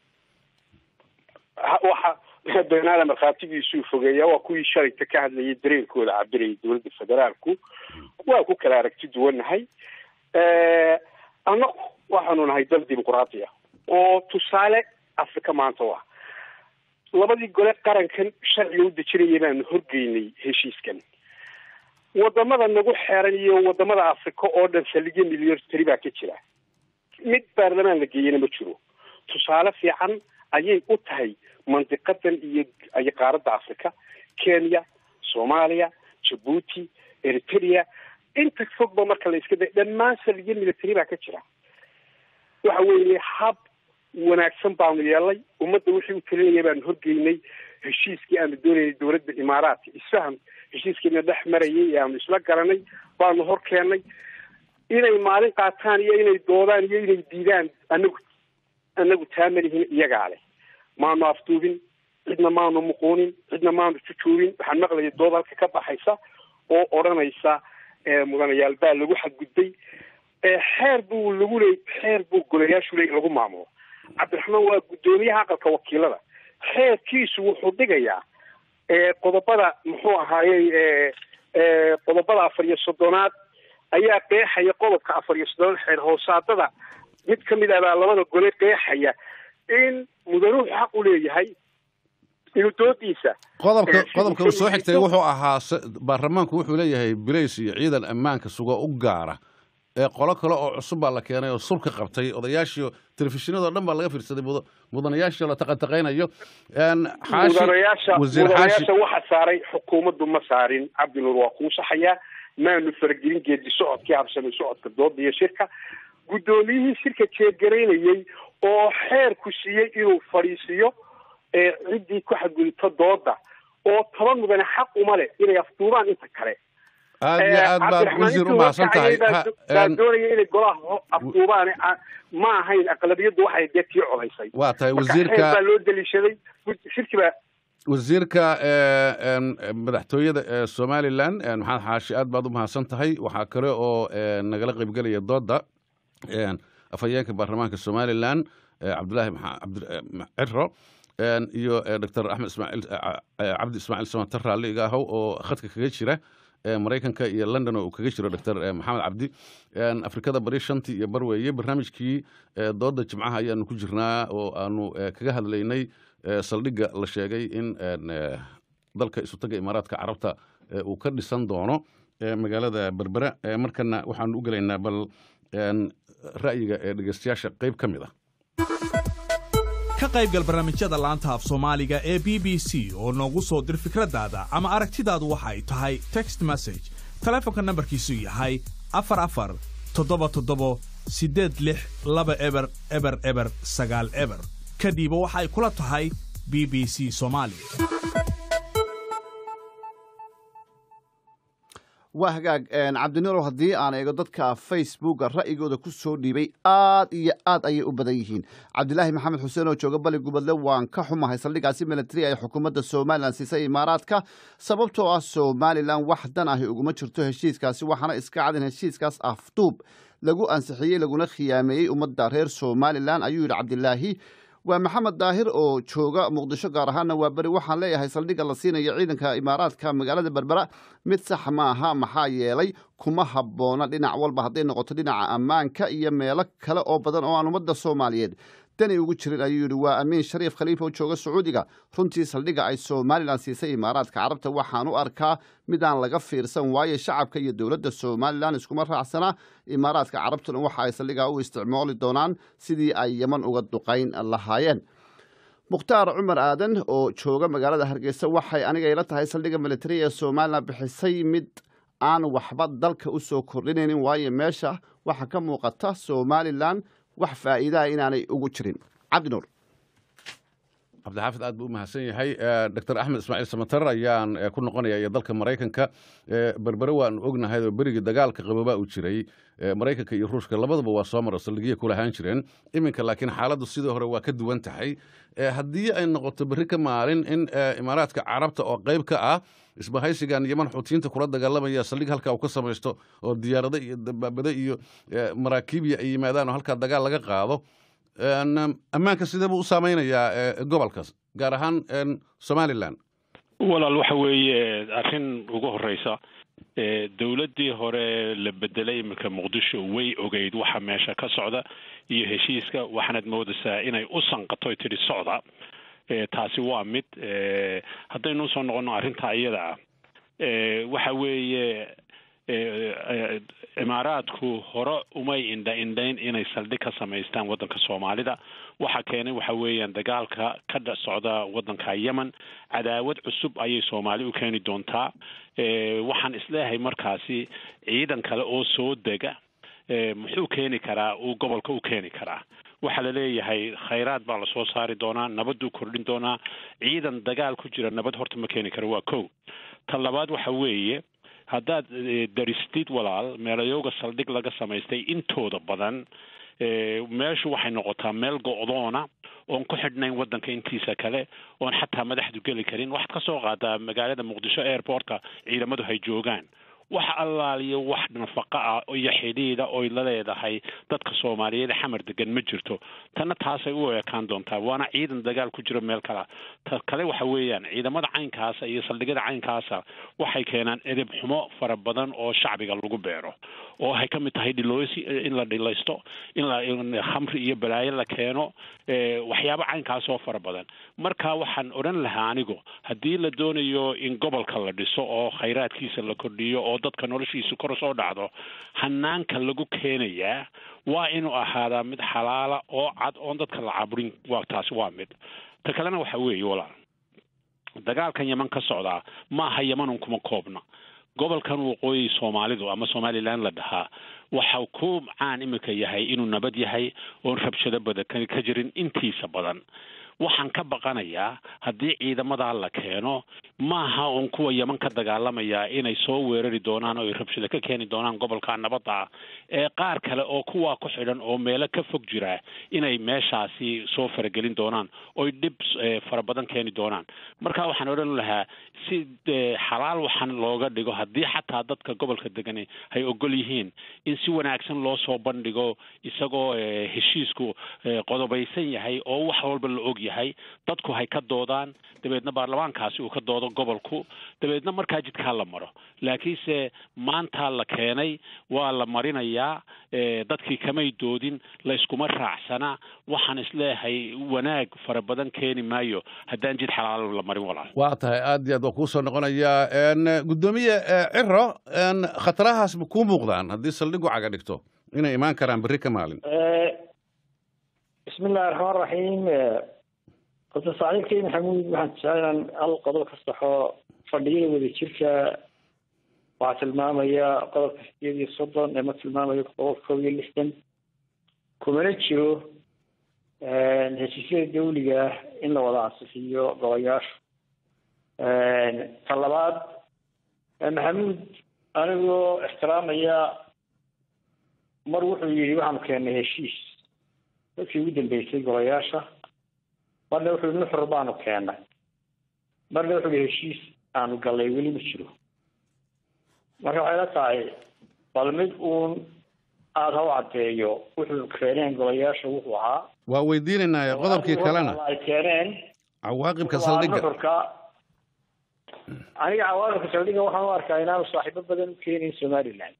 waxa beenaada markhaatigiisuu fogeeyaa waa kuwii shalayta ka hadlayay dareenkooda cabirayay dowladda federaalku waa ku kala aragti duwannahay annagu waxaanu nahay dal dimuquraadi ah oo tusaale afrika maanta u ah labadii gole qarankan sharciga u dejinaya baanu horgeynay heshiiskan wadamada nagu xeeran iyo wadamada afrika oo dhan saldhigyo milyartari baa ka jira mid baarlamaan la geeyana ma jiro tusaale fiican ayay u tahay mandiqadan iyo iyo qaaradda afrika kenya soomaaliya jabuuti eritrea inta fogba marka la iska day dhammaan saldhigyo military baa ka jira waxa weeye hab wanaagsan baanu yeelnay ummadda wixii u talinaya baanu horgeynay heshiiskii aanu doonaynay dowladda imaaraadka isfaham heshiiskiina dhex marayay ee aanu isla garanay baanu hor keennay inay maalin qaataan iyo inay doodaan iyo inay diidaan anagu anagu taa malihin iyagaa leh maanu afduubin cidna maanu muquunin cidna maanu jujuubin waxaan maqlayay dood halka ka baxaysa oo odhanaysa mudanayaal baa lagu xadgudbay xeer buu lagu leey xeer buu golayaashu leey lagu maamulo cabdiraxmaan waa guddoomiyaha aqalka wakiilada xeerkiisu wuxuu dhigayaa qodobada muxuu ahaayey qodobada afar iyo soddonaad ayaa qeexaya qodobka afar iyo soddonaad xeer hoosaadada mid ka mid ah baa labada gole qeexaya in mudanuhu xaq u leeyahay inuu doodiisa qodobka qodobka uu soo xigtay wuxuu ahaa baarlamaanku wuxuu leeyahay bilays iyo ciidan ammaanka sugo u gaara ee qolo kale oo cusub baa la keenay oo surka qabtay odayaashii telefishinadoo dhan baa laga fiirsaday mudanayaashii la taqantaqaynayo mudanayaasha mudanayaasha waxa saaray xukuumaddu ma saarin cabdinuur waa kuu saxayaa maanu faragelin geedi socodkii habsamay socodka dooda iyo shirka guddoomiyihii shirka jeegaraynayey oo xeerku siiyey inuu fadhiisiiyo ciddii ku xadgudubto dooda oo toban mudane xaq uma leh inay afduubaan inta kale aad iyo aad baad wasiir u mahadsan tahay baa doonaya inay golaha afduubaan ma ahayn aqlabiyaddu waxay dee tii codaysay waa tahay marka wasiirka xeer baa loo daliishaday shirki baa wasiirka madaxtooyada ee somalilan maxamed xaashi aad baad u mahadsan tahay waxaa kale oo nagala qaybgelaya dooda afhayeenka baarlamaanka somalilan cabdulaahi ciro iyo doctor axmed ismaaciil cabdi ismaaciil samatar raalli iga ahow oo khadka kaga jira maraykanka iyo london oo uu kaga jiro doctor maxamed cabdi afrikada bari shantii iyo barweeye barnaamijkii dooda jimcaha ayaanu ku jirnaa oo aanu kaga hadlaynay saldhigga la sheegay in dalka isutaga imaaraadka carabta uu ka dhisan doono magaalada berbera markana waxaanu u gelaynaa bal ra'yiga ee dhegeystayaasha qayb ka mid ah ka qaybgal barnaamijyada laanta af soomaaliga ee b b c oo noogu soo dir fikraddaada ama aragtidaadu waxa ay tahay text message taleefonka nambarkiisu yahay afar afar toddoba toddobo siddeed lix laba eber eber eber sagaal eber kadhiiba waxa ay kula tahay b b c soomaali waa hagaag cabdinuurow haddii aan eego dadka facebooka ra'yigooda ku soo dhiibay aad iyo aad ayay u badan yihiin cabdilaahi maxamed xuseen oo jooga bali gubadle waan ka xumahay saldhigaasi militari ay xukuumadda somalilan siisay imaaraadka sababtoo ah somalilan wax dan ahi uguma jirto heshiiskaasi waxaana iska cad in heshiiskaas afduub lagu ansixiyey laguna khiyaameeyey ummadda reer somalilan ayuu yidhi cabdilaahi waa maxamed daahir oo jooga muqdisho gaar ahaana waa beri waxaan leeyahay saldhigga la siinayo ciidanka imaaraadka magaalada berbera mid sax ma aha maxaa yeelay kuma habboona dhinac walba hadday noqoto dhinaca ammaanka iyo meelo kale oo badan oo aan ummadda soomaaliyeed dani ugu jirin ayuu yidhi waa amiin shariif khaliifa oo jooga sacuudiga runtii saldhigga ay somalilan siisay imaaraadka carabta waxaan u arkaa midaan laga fiirsan waayo shacabka iyo dowladda somalilan iskuma raacsana imaaraadka carabtuna waxa ay saldhiggaa u isticmaali doonaan sidii ay yeman uga duqayn lahaayeen mukhtaar cumar aadan oo jooga magaalada hargeysa waxay aniga ila tahay saldhigga militari ee somalilan bixisay mid aan waxba dalka u soo kordhinaynin waayo meesha waxaa ka muuqata somalilan wax faa'iidaha inaanay ugu jirin cabdinuur cabdixaafid aad buu u mahadsan yahay doctor axmed ismaaciil samatar ayaan ku noqonaya iyo dalka maraykanka berbere waanu ognahay oo berigii dagaalka qaboobaa uu jiray maraykanka iyo ruushka labadaba waa soo maro saldhigya ku lahaan jireen iminka laakiin xaaladdu sidii hore waa ka duwan tahay haddii ay noqoto berri ka maalin in imaaraadka carabta oo qayb ka ah isbahaysigan yeman xuutiyiinta kula dagaalamaya saldhig halkaa uu ka samaysto oo diyaarado iyo dabaabado iyo maraakiibya ay yimaadaan oo halkaa dagaal laga qaado ammaanka sidee buu u saameynayaa gobolkaas gaar ahaan somalilan walaal waxa weeye arrin ugu horeysa dowladdii hore la bedelay iminka muqdisho way ogeyd waxa meesha ka socda iyo heshiiska waxaanad moodaysaa inay u sanqatoy tidhi socda taasi waa mid haddaynu usoo noqono arrinta iyada ah waxa weeye imaaraadku hore umay indha indhayn inay saldhig ka samaystaan waddanka soomaalida waxa keenay waxa weeyaan dagaalka ka dha socda waddanka yemen cadaawad cusub ayay soomaali u keeni doontaa waxaan isleeyahay markaasi ciidan kale oo soo dega muxuu keeni karaa uu gobolka u keeni karaa waxaa la leeyahay khayraad baa lasoo saari doonaa nabaduu kordhin doonaa ciidan dagaal ku jira nabad horta ma keeni karo waa kow ta labaad waxa weeye haddaad eh, daristid walaal meelayowga saldhig laga samaystay intooda badan eh, meeshu waxay noqotaa meel go'doona oon ku xidhnayn waddanka intiisa kale oon xataa madaxdu geli karin waxaad ka soo qaadaa magaalada muqdisho airportka ciidamadu hay joogaan wax allaaliyo wax nafaqa ah iyo xidhiidha oy la leedahay dadka soomaaliyeed ee xamar degan ma jirto tanna taasay u ekaan doontaa waana ciidan dagaal ku jiro meel kala ta kale waxa weeyaan ciidamada caynkaasa iyo saldhigyada caynkaasa waxay keenaan edeb xumo fara badan oo shacbiga lagu beero oo ay ka mid tahay dhiloosi in la dhilaysto in la in khamri iyo balaayo la keeno eh, waxyaabo caynkaas oo fara badan marka waxaan odhan lahaa anigu haddii la doonayo in gobolka la dhiso oo khayraadkiisa la kordhiyo oo dadka noloshiisu kor soo dhacdo hanaanka lagu keenayaa waa inuu ahaadaa mid xalaala oo cad oon dadka la caburin waa taasi waa mid ta kalena waxa weeye walaal dagaalkan yeman ka socdaa maaha yemanun kuma koobna gobolkan waqooyi soomaalidu ama somalilan la dhahaa waxa ku caan imika yahay inuu nabad yahay oon rabshado badan ka ka jirin intiisa badan waxaan ka baqanayaa haddii ciidamadaa la keeno maaha uun kuwa yeman ka dagaalamaya inay soo weerari doonaan oo ay rabshado ka keeni doonaan gobolka nabadda ah ee qaar kale oo kuwaa ku xidhan oo meelo ka fog jira inay meeshaasi soo faragelin doonaan oy dhib eh, fara badan keeni doonaan marka waxaan odhan lahaa si eh, xalaal waxaan looga dhigo haddii xataa dadka gobolka degani ay ogol yihiin in si wanaagsan loo soo bandhigo isagoo eh, heshiisku eh, qodobaysan yahay oo wax walba la og yahay dadku hay ka doodaan dabeedna baarlamaankaasi uu ka doodo gobolku dabeedna markaa jidkaa la maro laakiinse maanta la keenay waa la marinayaa eh, dadkii kamay doodin la iskuma raacsana waxaan isleeyahay wanaag fara badan keeni maayo haddaan jid xalaalo la marin walaal waa tahay aad iyo aad waa kuu soo noqonayaa n guddoomiye eh, ciro n khatarahaas ma kuu muuqdaan haddii saldhigu caga dhigto inay imaan karaan berri ka maalin bismi illahi raxmaan raxiim horta saaxiibkay maxamuud waxaan jeclaa inaan hal qodob ka saxo fadhiyada wadajirka waxaa tilmaamaya qodobka sideed iyo soddon ee ma tilmaamayo qodobka kob iyo lixdan kumana jiro heshiisyada dawliga ah in la wada ansixiyo golayaashu ta labaad maxamuud anigoo ixtiraamaya mar wuxuu yidhi waxaanu keennay heshiis dadkii ugu dambeysay golayaasha marna wuxuu yihi nuxur baanu keennay marna wuxuu yihi heshiis aanu gallay weli ma jiro marka waxay la tahay bal mid uun aada ha u caddeeyo wuxuu keeneen golayaasha wuxuu ahaa waa weydiinaynaa qodobkii kalena ay keeneen cawaaqibka waa saldhigga nuxurka aniga cawaaqibka saldhigga waxaan u arkaa inaanu saaxiibo badan u keenayn somaliland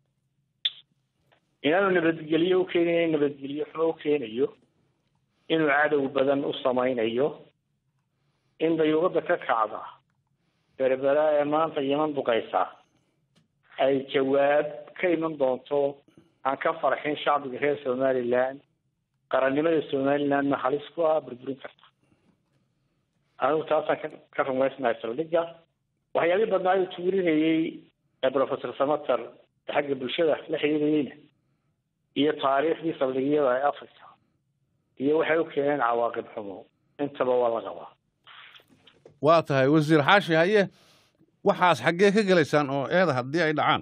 inaanu nabadgelyo u keenayn nabadgelyo xumo u keenayo inuu cadow badan u samaynayo in dayuuqada ka kacda berbera ee maanta yeman duqaysa ay jawaab ka iman doonto aan ka farxin shacbiga reer somaliland qarannimada somalilandna halis ku ah burburin karta anigu taasaan ka ka rumaysnahay saldhigga waxyaalihii badnaa uu tuurinayey ee professor samater ee xagga bulshada la xiriirayeyna iyo taariikhdii saldhigyada ee africa iyo waxay u keeneen cawaaqib xumo intaba waa la qabaa waa tahay wasiir xaashi haye waxaas xaggee ka gelaysaan oo eeda haddii ay dhacaan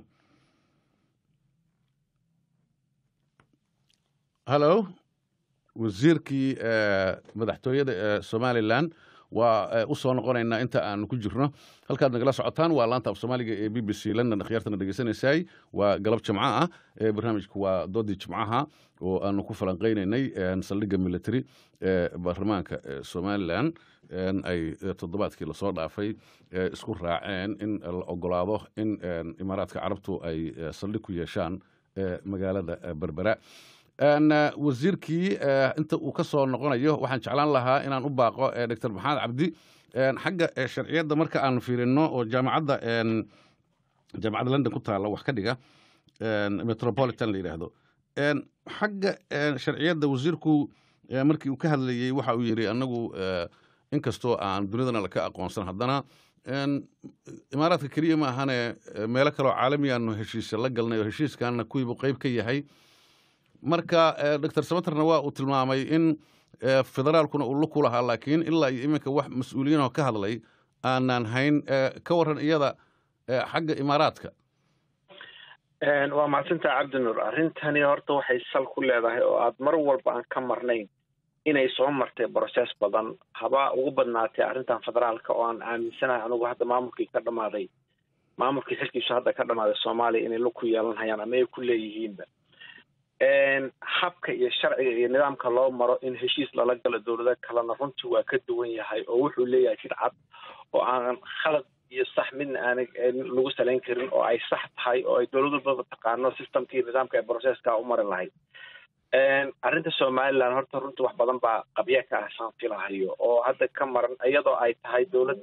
hallo wasiirkii eh, madaxtooyada ee somalilan waa eh, u soo noqonaynaa inta aan ku jirno halkaad nagala socotaan waa laanta af soomaaliga ee b b c london akhyaartana dhegeysanaysay waa galab jimco ah ee barnaamijku waa doodii jimcaha oo aanu ku falanqeynaynay en, saldhigga military ee baarlamaanka ee somalilan en, ay eh, toddobaadkii lasoo dhaafay eh, isku raaceen in la ogolaado in en, imaaraadka carabtu ay eh, saldhig ku yeeshaan eh, magaalada eh, berbera En, eh, wasiirkii eh, inta uu ka soo noqonayo waxaan jeclaan lahaa inaan u baaqo eh, dr maxamed cabdi en, xagga eh, sharciyadda marka aan fiirino oo jaamacadda en, jaamacadda london ku taalla wax ka dhiga en, metropolitan la yidhaahdo En, xagga en, sharciyadda wasiirku eh, markii uu ka hadlayey waxa uu yidhi anagu eh, inkastoo aan dunidana laka aqoonsan haddana en, imaaraadka keliya ma ahane eh, meelo kaleoo caalami aanu heshiisya la galnay oo heshiiskaana kuwiibu qeyb ka yahay marka doctor samaterna waa uu tilmaamay in federaalkuna uu luku lahaa laakiin ilaa iyo iminka wax mas-uuliyiinoo ka hadlay aanaan hayn ka waran iyada xagga imaaraadka waa mahadsantaha cabdinuur arrintani horta waxay sal ku leedahay oo aad mar walba aan ka marnayn inay soo martay brocess badan haba ugu badnaatay arrintan federaalka oo aan aaminsanahay anugu hadda maamulkii ka dhamaaday maamulkii xilkiisu hadda ka dhamaaday soomaaliya inay lug ku yeelanhayaan ama ay ku leeyihiinba habka iyo sharciga iyo nidaamka loo maro in heshiis lala galo dowlado kalena runtii waa ka duwan yahay oo wuxuu leeyahay jid cad oo aan khalad iyo sax midna aanay lagu salayn karin oo ay sax tahay oo ay dowlad walbaba taqaano systemka iyo nidaamka ay processka u mari lahayd arrinta somaliland horta runtii wax badan baa qabya ka ah saan filahayo oo hadda ka maran iyadoo ay tahay dowlad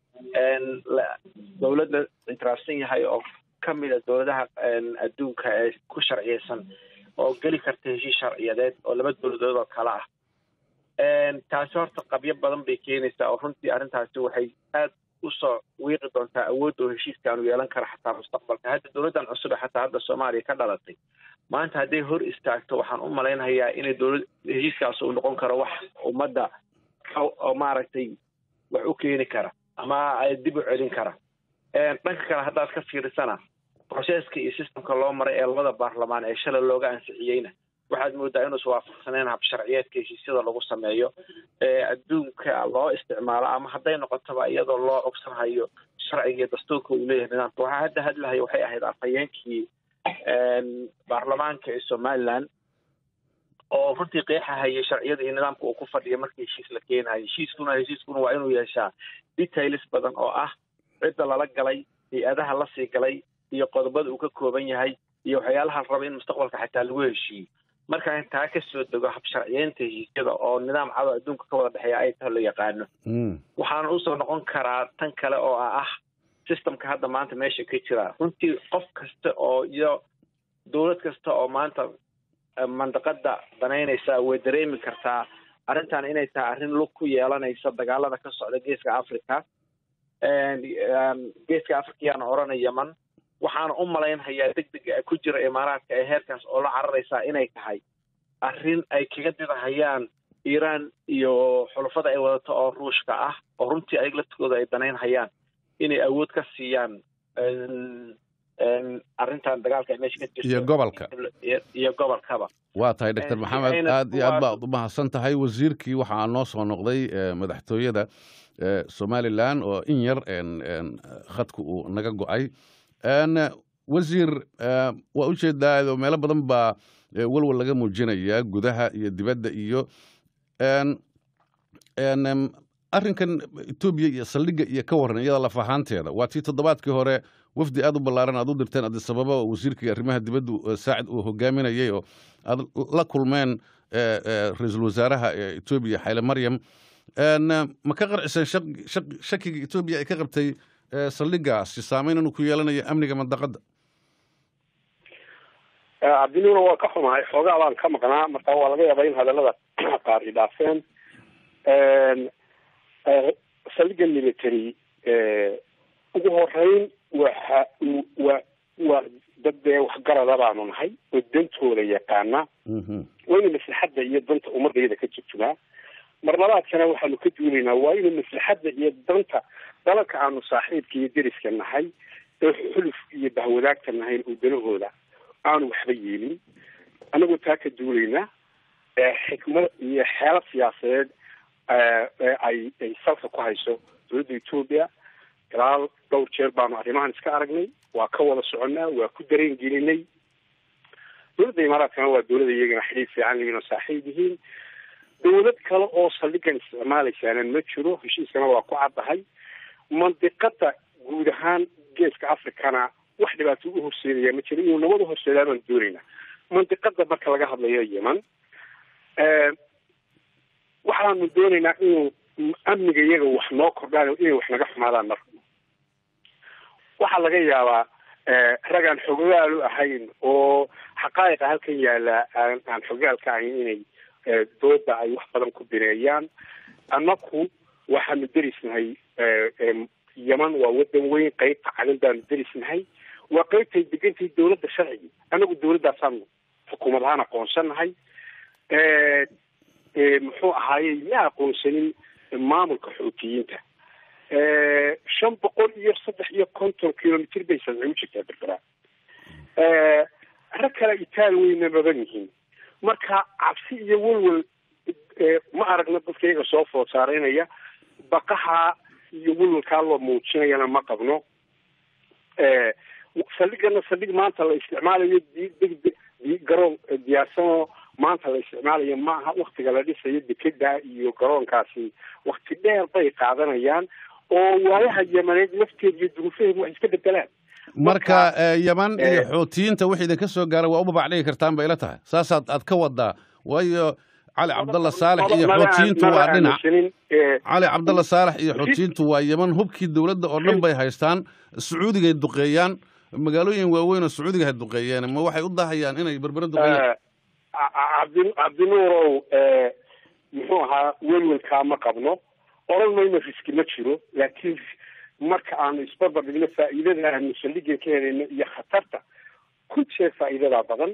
dowlad la ictiraafsan yahay oo kamid a dowladaha adduunka ee ku sharciyeysan oo geli karta heshiis sharciyadeed oo laba dowladood oo kale ah taasi horta qabyo badan bay keenaysaa oo runtii arrintaasi waxay aad usoo wiiqi doontaa awood oo heshiiskaanu yeelan kara xataa mustaqbalka hadda dowladdan cusub ee xataa hadda soomaaliya ka dhalatay maanta hadday hor istaagto waxaan u malaynayaa inay dowlad heshiiskaas uu noqon karo wax ummadda oo maaragtay wax u keeni kara ama dib u celin kara dhanka kale haddaad ka fiirisana processka iyo systemka loo maray ee labada baarlamaan ee shalay looga ansixiyeyna waxaad moodaa inuusa waafaqsaneen habsharciyeedka heshiisyada lagu sameeyo ee adduunka loo isticmaalo ama hadday noqotoba iyadoo loo cogsanhayo sharciga iyo dastuurka uu leeyahay nidaamka waxaa hadda hadlahayo waxay ahayd afhayeenkii baarlamaanka ee somaliland oo runtii qeexahayay sharciyada iyo nidaamka uu ku fadhiyo markii heshiis la keenayo heshiiskuna heshiiskuna waa inuu yeeshaa details badan oo ah cidda lala galay hay-adaha lasii galay iyo qodobada uu ka kooban yahay iyo waxyaalaha raba in mustaqbalka xataa lagu heshiiyo markaan taa ka soo dego habsharciyeynta heshiisyada oo nidaam cado adduunka ka wada dhexeeya ay taho la yaqaano waxaana usoo noqon karaa tan kale oo ah systemka hadda maanta meesha ka jira runtii qof kasta oo iyo dowlad kasta oo maanta mandaqada danaynaysa way dareemi kartaa arrintan inay tahay arrin lug ku yeelanaysa dagaalada ka socda geeska africa geeska africa yaana odhana yeman waxaana u malaynhayaa deg dega ku jira imaaraadka ee heerkaas oo la cararaysaa inay tahay arrin ay kaga didahayaan iiraan iyo xulufada ay wadato oo ruushka ah oo runtii ayag laftigooda ay danaynhayaan inay awood ka siiyaan arrintan dagaalka ay meesha ka jirto iyo gobolka iyo gobolkaba waa tahay doctor maxamed aad iyo aad baad u mahadsan tahay wasiirkii waxaa noo soo noqday madaxtooyada somalilan oo in yar khadku uu naga go-ay wasiir waa ujeedaa meelo badan baa walwal laga muujinayaa gudaha iyo dibadda iyo arrinkan etoobiya iyo saldhigga iyo ka waran iyada laf ahaanteeda waa tii toddobaadkii hore wafdi aad u ballaaran aad u dirteen adisababa oo wasiirkii arrimaha dibaddu saacid uu hogaaminayay oo aad la kulmeen ra-iisul wasaaraha etoobiya xayle maryam ma ka qarciseen shakiga etoobiya ay ka qabtay saldhiggaasi saameyn inuu ku yeelanayo amniga mandaqadda cabdinuuna waa ka xumahay xoogaa baan ka maqnaa marka waa laga yaabaa in hadallada qaar i dhaafeen saldhigga military ugu horeyn waxa waa waa dad dee waxgarada baanu nahay oo dantooda yaqaana waa inu maslaxadda iyo danta ummadayada ka jurjumaa marlabaadkana waxaanu ka duulaynaa waa inu maslaxadda iyo danta dalalka aanu saaxiibka iyo deriska nahay ee xuluf iyo bahwadaagta nahayn oo danahooda aanu waxba yeelin anagoo taa ka duulaynaa xikmad iyo xeelad siyaasadeed ay ay salka ku hayso dowladda etoobiya ilaa dhowr jeer baanu arrimahan iska aragnay waa ka wada soconnaa waa ku dareen gelinay dowladda imaaraadkana waa dowladda iyagana xidhiid fiican yihiin oo saaxiib yihiin dowlad kale oo saldhigan isticmaalaysaana ma jiro heshiiskana waa ku caddahay mandiqada guud ahaan geeska africana wax dhibaato u horseedaya ma jiro inuu nabad u horseedaa baan doonaynaa mandiqada marka laga hadlayo yeman waxaanu doonaynaa inuu amniga iyaga wax noo kordhaan inay wax naga xumaadaan marka waxaa laga yaabaa rag aan xogogaalu ahayn oo xaqaa'iqa halkan yaalla aan aan xogogaalka ahayn inay dooda ay wax badan ku bineeyaan annaku waxaanu derisnahay yeman waa wadan weyn qeybta cadan baanu derisnahay waa qeybtay degantay dowladda sharcigi annagu dowladdaasaanu xukuumad ahaan aqoonsanahay muxuu ahaaye ma aqoonsanin maamulka xuutiyiinta shan boqol iyo saddex iyo konton kilomitr bay sadci u jirtaa berbera rag kale itaal weyna badan yihiin marka cabsi iyo welwel ma aragna dadka iyaga soo food saaraynaya baqaha iyo welwelkaa loo muujinayana ma qabno saldhigana saldhig maanta la isticmaalayo degdeg garoon diyaarsanoo maanta la isticmaalayo maaha waktiga la dhisayo dekeda iyo garoonkaasi wakti dheer bay qaadanayaan oo waayaha yamaneed lafteed iyo duruufaheedu wax iska bedelaan marka yaman iyo xuutiyiinta wixii idinka soo gaaray waa u babac dhigi kartaan bay ila tahay saasaad aad ka wadaa waayo cali cabdalla saalex iyo xuutiyiintu waa dhinac cali cabdalla saalex iyo xuutiyiintu waa yeman hubkii dowladda oo dhan bay haystaan sacuudigay duqeeyaan magaalooyin waaweyn oo sacuudiga hay duqeeyeen ma waxay u dahayaan inay berbere duqeeyaan cabdi cabdinuurow muxuu ahaa welwelkaa ma qabno oran mayno riski ma jiro laakiin marka aanu isbarbar dhigno faa'iidada aanu saldhigan ka helayno iyo khatarta ku jeer faa'iidadaa badan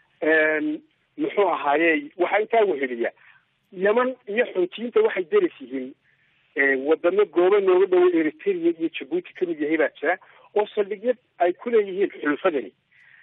muxuu ahaaye waxaa intaa weheliya yeman iyo xuutiyiinta waxay deris yihiin wadamo goobo nooga dhowo eritrea iyo jabuuti kamid yahay baa jira oo saldhigyo ay kuleeyihiin xulufadani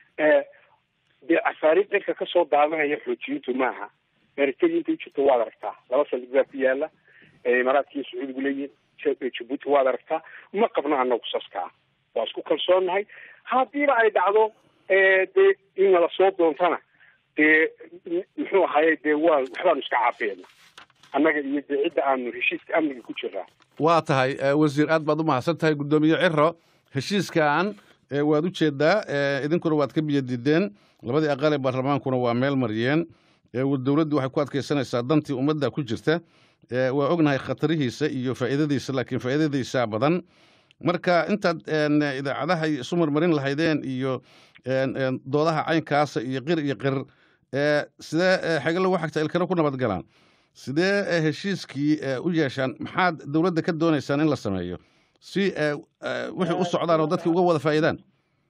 dee cafaariid cirka kasoo daadanaya xuutiyiintu maaha eritrea inta ujirto waad aragtaa laba saldhig baa ku yaala imaaraadka iyo sacuudigu leeyihiin jabuuti waad aragtaa ma qabno anagu saskaa waa isku kalsoonnahay haddiiba ay dhacdo dee in nala soo doontana dee muxuu ahaye dee waa waxbaanu iska caafiyayna annaga iyo dee cidda aanu heshiiska amniga ku jiraa waa tahay wasiir aad baad u mahadsan tahay guddoomiye ciro heshiiskan waad u jeedaa idinkuna waad ka biyo diideen labadii aqal ee baarlamaankuna waa meel mariyeen dowladdu waxay ku adkaysanaysaa dantii ummadda ku jirta waa ognahay khatarihiisa iyo faa'iidadiisa laakiin faa'iidadiisaa badan marka intaad idaacadaha isu marmarin lahaydeen iyo doodaha caynkaasa iyo qir iyo qir sidee xage lagu xagta ilkana ku nabad galaan sidee heshiiskii u yeeshaan maxaad dowladda ka doonaysaan in la sameeyo si wixii u socdaan oo dadkii uga wada faa'iidaan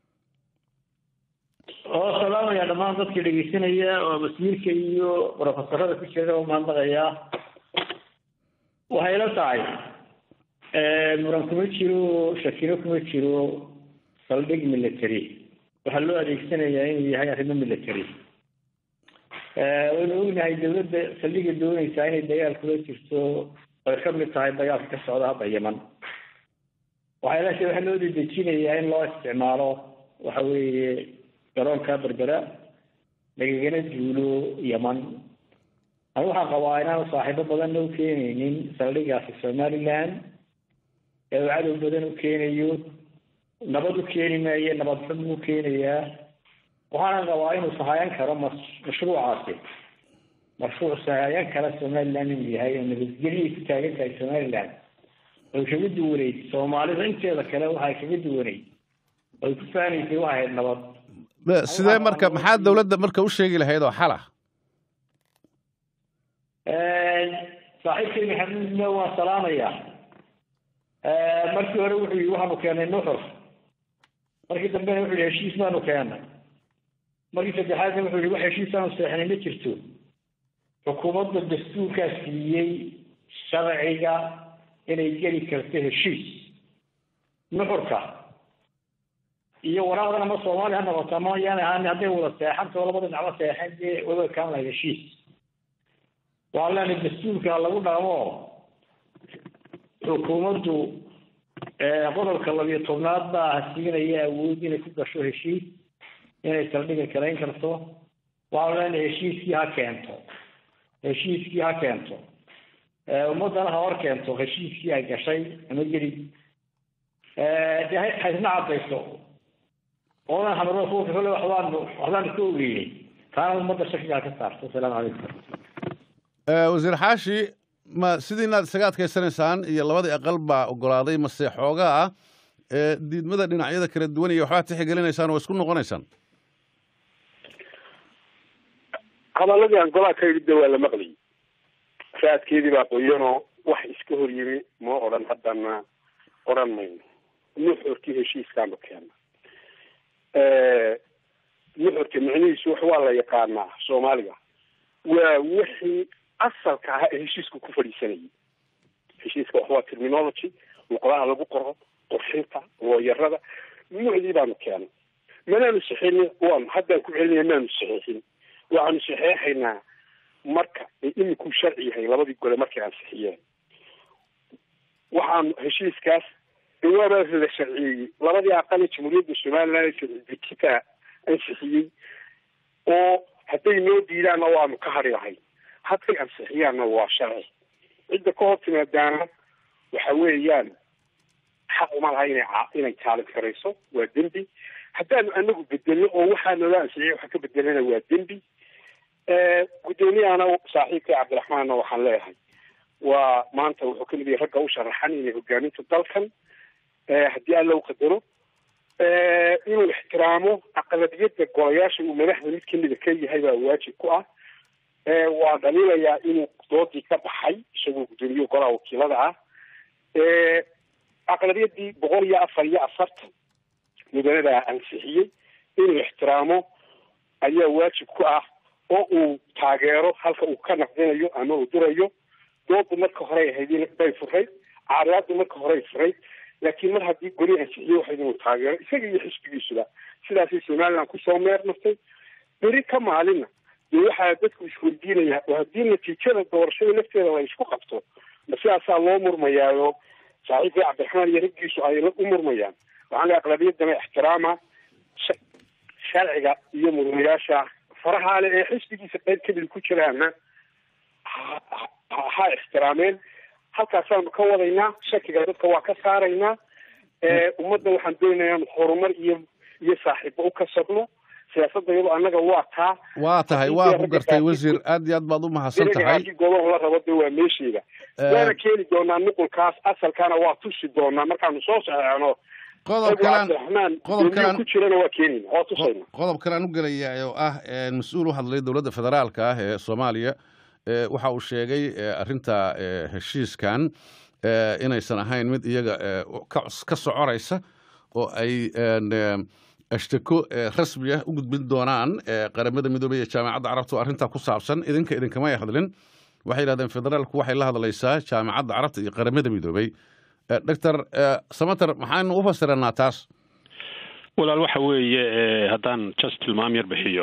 oo salaamaya dhammaan dadkii dhegeysanaya oo wasiirka iyo brofesorada ku jira oo mahadnaqayaa waxay la tahay muran kuma jiro shakino kuma jiro saldhig military waxaa loo adeegsanayaa inuu yahay arrimo military waynu ognahay dawladda saldhiga doonaysaa inay dagaal kula jirto ay ka mid tahay dagaalka ka socda hadda yeman waxay la waxaa loo dedejinayaa in loo isticmaalo waxa weeye garoonka berbera lagagana duulo yeman anigu waxaan qabaa inaanu saaxiibo badanna u keenaynin saldhigaasi somaliland ee uu cadow badan u keenayo nabad u keeni maayo nabad xun u keenayaa waxaanan qabaa inuu sahayan karo mashruucaasi mashruuc sahayan kara somaliland inuu yahay oo nabadgelyay ku taagan tahay somaliland oy kaga duwanayd soomaalida inteeda kale waxay kaga duwanayd oy ku faanaysay waxay ahayd nabad sidee marka maxaa dowladda marka u sheegi lahayd oo xala saaxiibkay maxamuudna waan salaamayaa markii hore wuxuu yii waxaanu keenay nuxur markii dambena wuxuu yihi heshiis baanu keennay markii saddexaadna wuxuu yihi wax heshiisaanu seexnay ma jirto xukuumadda dastuurkaa siiyey sharciga inay geli karto heshiis nuxurka iyo waraaqdan ama soomaali ha noqoto ama yaan ahaan hadday wada seexanto labada dhinacba seexan dee wada kaan lahayd heshiis waa leena dastuurka lagu dhaqmo xukuumaddu qodobka labiyo tobnaad baa siinaya awood inay ku gasho heshiis inay saldhiga kalayn karto waxaanu leena heshiiskii ha keento heshiiskii ha keento ummaddana ha hor keento heshiiskii ay gashay ama geli dee haysna cadayso oodan hamarada kuwa kale waxbaan waxbaan ka ogeynay taana ummadda shakigaa ka saarto asalaamu calaykum wasiir xaashi ma sidiinaad isaga adkaysanaysaan iyo labadii aqal baa ogolaaday mase xoogaa ah diidmada dhinacyada kala duwan iyo waxbaa tixgelinaysaan oo isku noqonaysaan hadaladii aan golaa ka yidhi de waa la maqlayay raadkeedii baa qoyanoo wax iska hor yimi ma odhan haddana odhan mayno nuxurkii heshiiskaanu keena nuxurka micnihiisu wax waa la yaqaanaa soomaaliga waa wixii asalka ahaa ee heshiisku ku fadhiisanayay heshiiska wax waa terminology luqadaha lagu qoro qurxinta looyarada nuucdii baanu keenay manaanu saxeexin waanu haddaan ku celinaya maanu saxeexin waxaanu saxeexaynaa marka ay imikuu sharci yahay labadii gole markay ansixiyeen waxaanu heshiiskaas dhawaabaa la sharciyeeyey labadii aqal ee jamhuuriyadda somaliland ee sharci-dejinta ansixiyey oo hadday noo diidaanna waanu ka hadhi lahay hadday ansixiyaanna waa sharci cidda ka hor timaadaana waxa weeyaan xaq uma laha inay inay taalin karayso waa dembi haddaanu anagu bedelno oo waxaa noola ansixiyay waxa ka bedelana waa dembi guddoomiyahana saaxiibkay cabdiraxmaanna waxaan leeyahay waa maanta wuxuu kamid yahay ragga u sharaxan inay hogaaminta dalkan haddii alla u qadaro inuu ixtiraamo aqlabiyadda golayaasha uu madaxda mid kamida ka yahay baa waajib ku ah waa dhaliilayaa inuu doodii ka baxay isagoo guddoomiye golaha wakiilada ah aqlabiyadii boqol iyo afar iyo afartan mudanadaa ansixiyey inuu ixtiraamo ayaa waajib ku ah oo uu taageero halka uu ka naqdinayo ama uu durayo doodu marka horey ahayd bay furayd caariyaadu marka horey furayd laakiin mar haddii goli ansixiye waxayd inuu taageero isaga iyo xisbigiisuba sidaasay somaliland kusoo meer martay beri ka maalinna dee waxaa dadku isweydiinaya oo haddii natiijada doorashada lafteeda la isku qabto ma sidaasaa loo murmayaayo saaxiibkii cabdiraxmaan iyo raggiisu ay u murmayaan waxaan leeay aqlabiyadana ixtiraama sharciga iyo mudanayaasha faraha le ee xisbigiisa qayb kamid ku jiraana ha ixtiraameen halkaasaanu ka wadaynaa shakiga dadka waa ka saaraynaa ummadda waxaan doonayaa inu horumar iyo iyo saaxiibo u kasabno siyaasadda iyado annaga waa taa waa tahay waa ku gartay wasiir aad iyo aad baad u mahadsan tahay golaha la rabo de waa meesheeda waana keeni doonaa nuqulkaas asalkaana waa tusi doonaa markaanu soo saxeexno ku jirana waa keenayna waa tusayna qodob kale aan u gelaya oo ah mas-uul u hadlay dowladda federaalka ah ee soomaaliya waxa uu sheegay arrinta heshiiskan inaysan ahayn mid iyaga ka socoraysa oo ay ashtako rasmi ah u gudbin doonaan qaramada midoobey ee jaamacadda carabta arrintaa ku saabsan idinka idinkamay hadlin waxay yidhahdeen federaalku waxay la hadlaysaa jaamacadda carabta iyo qaramada midoobey doctor samater maxaanu u fasiranaa taas walaal waxa weeye haddaan just tilmaam yar bixiyo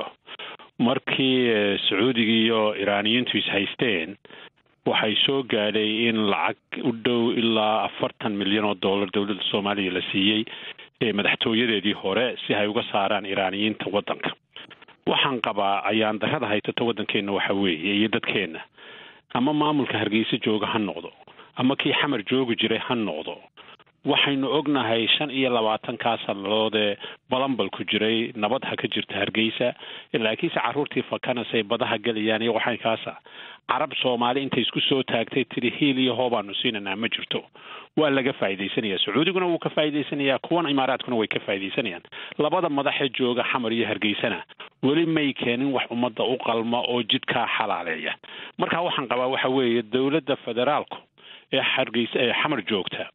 markii sacuudiga iyo iraaniyiintu is haysteen waxay soo gaadhay in lacag u dhow ilaa afartan milyan oo dollar dowladda soomaaliya la siiyey ee madaxtooyadeedii hore si ay uga saaraan iraaniyiinta waddanka waxaan qabaa ayaan darrada haysato waddankeenna waxa weeye iyo dadkeenna ama maamulka hargeysa jooga ha noqdo ama kii xamar joogi jiray ha noqdo waxaynu ognahay shan iyo labaatankaa sannadood ee balambal ku jiray nabad ha ka jirta hargeysa laakiinse carruurtii fakanasay badaha gelayaan iyo waxaykaasa carab soomaali intay isku soo taagtay tiri hiil iyo hoobaanu siinanaa ma jirto waa laga faa'iidaysanaya sacuudiguna wuu ka faa'iidaysanayaa kuwan imaaraadkuna way ka faa'iidaysanayaan labada madaxee jooga xamar iyo hargeysana weli may keenin wax ummadda u qalma oo jidkaa xalaaleeya marka waxaan qabaa waxa weeye dowladda federaalku ee hargeysa ee xamar joogta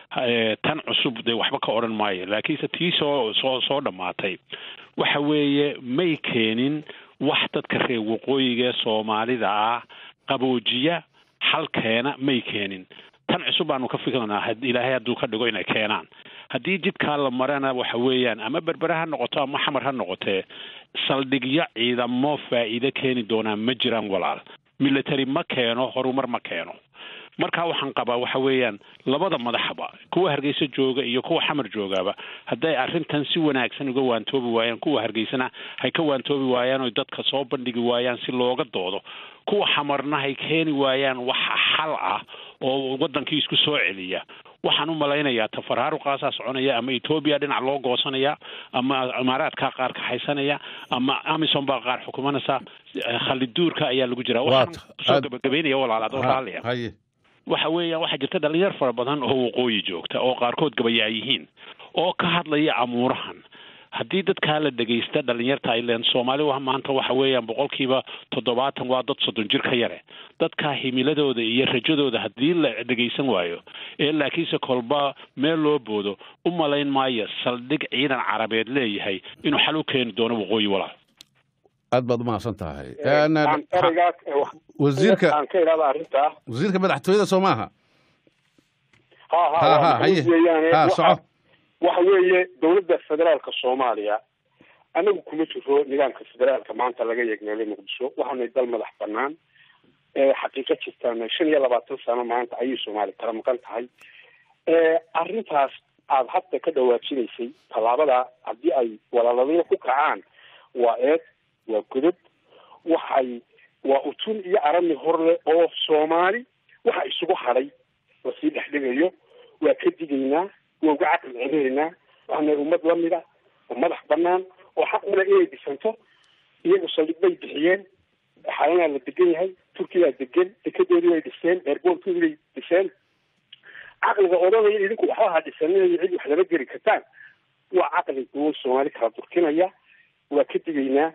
tan cusub dee waxba ka odhan maayo laakiinse tii soo soo soo dhammaatay waxa weeye may keenin wax dadka reer waqooyiga ee soomaalida ah qaboojiya xalkeena may keenin tan cusub baanu ka fikranaa ilaahay hadduu ka dhigo inay keenaan haddii jidkaa la marana waxa weeyaan ama berbere ha noqoto ama xamar ha noqotee saldhigyo ciidamo faa'iido keeni doonaa ma jiraan walaal military ma keeno horumar ma keeno marka waxaan qabaa waxa weeyaan labada madaxba kuwa hargeysa jooga iyo kuwa xamar joogaba hadday arrintan si wanaagsan uga waantoobi waayaan kuwa hargeysana hay ka waantoobi waayaan oo dadka soo bandhigi waayaan si looga doodo kuwa xamarna hay keeni waayaan wax xal ah oo waddankii isku soo celiya waxaan u malaynayaa tafaraaruqaasaa soconaya ama etoobiya dhinac loo goosanaya ama imaaraadkaa qaar kaxaysanaya ama amison baa qaar xukumanaysa khaliduurka ayaa lagu jiraa waxaan kusoo gabagabeynaya walaalaad oo raalliya waxa weeyaan waxaa jirta dhalinyar fara badan oo waqooyi joogta oo qaarkood gabayaa yihiin oo ka hadlaya amuurahan haddii dadkaa la dhegaysta dhalinyarta ilen soomaali wa maanta waxa weeyaan boqolkiiba toddobaatan waa dad soddon jir ka yare dadkaa himiladooda iyo rajadooda haddii la dhegaysan waayo ee laakiinse kolba meel loo boodo u malayn maayo saldhig ciidan carabeed leeyahay inuu xal u keeni doono waqooyi walaal aad baad umahadsan tahay ereygaas wasiirka aan ka idhahda arrintaa wasiirka madaxtooyada soo maaha ha Ha, ha ha, waa haye. weeyaane Ha, waxa- soco. waxa weeye dowladda federaalka soomaaliya anagu kuma jiro nidaamka federaalka maanta laga yeegneelay muqdisho waxaanay dal madax banaan ee xaqiiqo jirtaan shan iyo labaatan sano maanta ayay soomaali kala maqan tahay ee arrintaas aada hadda ka dhawaajinaysay tallaabada haddii ay walaaladyo ku kacaan waa eed waa godod waxay waa utun iyo arami horle oo soomaali waxa isugu hadhay lasii dhexdhigayo waa ka digaynaa waa uga caqli celinaynaa waxaana ummad lamid ah oo madax banaan oo xaq ule inay dhisanto iyagu saldhig bay bixiyeen xalanaa la degan yahay turkiyaa degan dekedoodii bay dhiseen eerboorkoodii bay dhiseen caqliga odhanaya idinku waxba ha dhisaninayo cid wax lama geli kartaan waa caqli duwan soomaali kala durkinaya waa ka digaynaa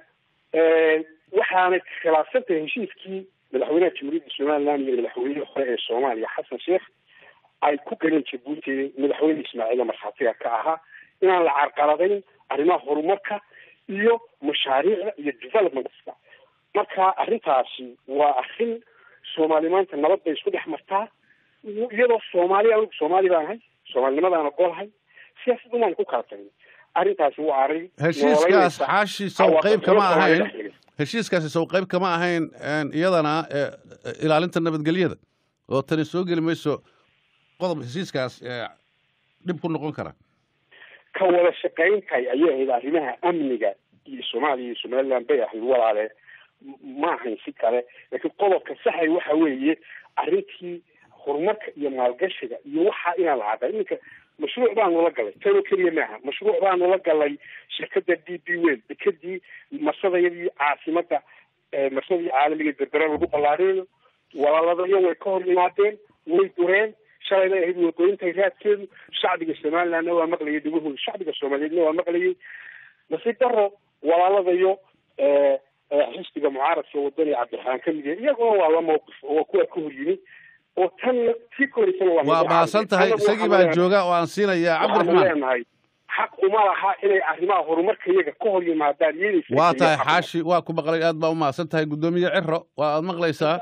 waxaanay khilaafsan tahay heshiiskii madaxweynaha jamhuuriyadda somaliland iyo madaxweynihii hore ee soomaaliya xasan sheekh ay ku galeen jabuuti madaxweyne ismaaciil markhaatiga ka ahaa inaan la carqaladayn arrimaha horumarka iyo mashaariicda iyo developmentska marka arrintaasi waa arrin soomaali maanta nabad bay isku dhex martaa iyadoo soomaali anigu soomaali baan ahay soomaalinimadaana ogolahay siyaasad umaan ku kala tagin arrintaasi waa arrin heshiiskaas nooleynaysa xaashi sow cawaaqib qayb kama xumo Soomaali ahayn dhexdeeda. heshiiskaasi sow qayb kama ahayn een, iyadana ee, ilaalinta nabadgelyada oo tani soo geli mayso qodob heshiiskaas ee, dhib ku noqon kara ka wada shaqayntay ayay ahayd arrimaha amniga iyo soomaaliya iyo somaliland bay ahayd walaale M- ma ahayn si kale laakiin qodobka saxay waxa weeye arrintii horumarka iyo maalgashiga iyo waxa inaan la cadday iminka mashruuc baanu la galay tanoo keliya maaha mashruuc baanu la galay shirkada d b wel dekedii marsadayadii caasimada ee marsadii caalamiga berbera lagu ballaarinayo walaaladayo way ka hor yimaadeen way dureen shalay bay ahayd waqooyintay raadkeedu shacbiga somalilandna waa maqlayay dhagahooda shacbiga soomaaliyeedna waa maqlayay nasiib daro walaaladayo ee ee xisbiga mucaaradka wadani cabdiraxmaan ka mid yahay iyaguna waa la mawqif oo waa kuwa ka hor yimi oo tan tii koreysana waa waa mahadsan tahay isagii baan jooga oo aan siinayaa waxaanu cabdiraxmaan leenahay xaq uma laha inay arrimaha horumarka iyaga ka hor yimaadaan iyadaysa waa tahay xaashi waa ku maqlay aad baa u mahadsan tahay guddoomiye ciro waa aad maqlaysaa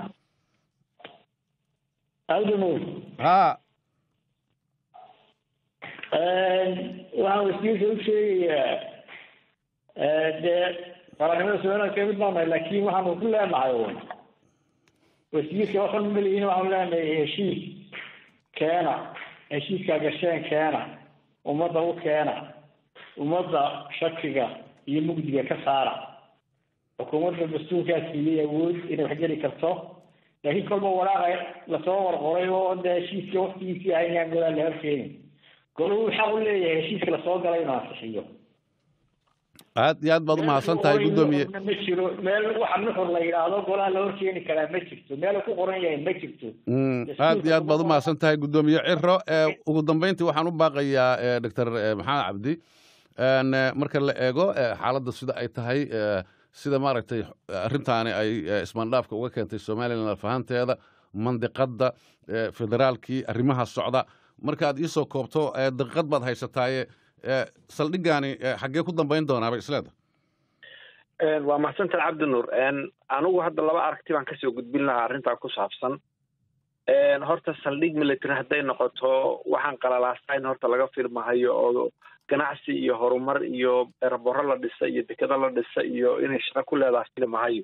ha waxaan wasiirka u sheegayaa dee qaranimada somaliland kamid baanahay laakiin waxaanu ku leenahay un wasiirka waxaan malihiin waxaanu leenahay heshiis keena heshiiskaa gasheen keena ummadda u keena ummadda shakiga iyo mugdiga ka saara xukuumadda dastuurkaa siiyey awood inay waxgeli karto laakiin kolba walaaqa lasoo warqoray oo dee heshiiska waktigiisii ahay inaan golaan la horkeenin golahu xaq u leeyahay heshiiska lasoo galay inuu ansixiyo aad iyo aad baad u mahadsan tahay guddoomiye ma jiro meel waxa nuxur la yidhaahdo golaha la horkeeni karaa ma jirto meel uu ku qoran yahay ma jirto Mm, aad iyo aad baad u mahadsan tahay guddoomiye ciro ee ugu dambeyntii waxaan u baaqayaa ee, doctor ee, maxamed cabdi een, ee, marka la eego ee, xaaladda sida ay tahay ee, sida maaragtay arrintaani ay ee, ismaandhaafka uga keentay somalilan fahanteeda mandiqadda ee, federaalkii arrimaha socda markaad iisoo koobto ee, daqiiqad baad haysataaye ee, saldhiggaani ee, xaggee ku dambayn doonaaba isleeda waa mahadsantahay cabdinuur anigu hadda laba aragti baan kasoo gudbin lahaa arrintaa ku saabsan horta saldhig military hadday noqoto waxaan qalalaasaa in horta laga filmahayo oo ganacsi iyo horumar iyo ereboro la dhisa iyo dekado la dhisa iyo inay shaqo ku leedahay filmahayo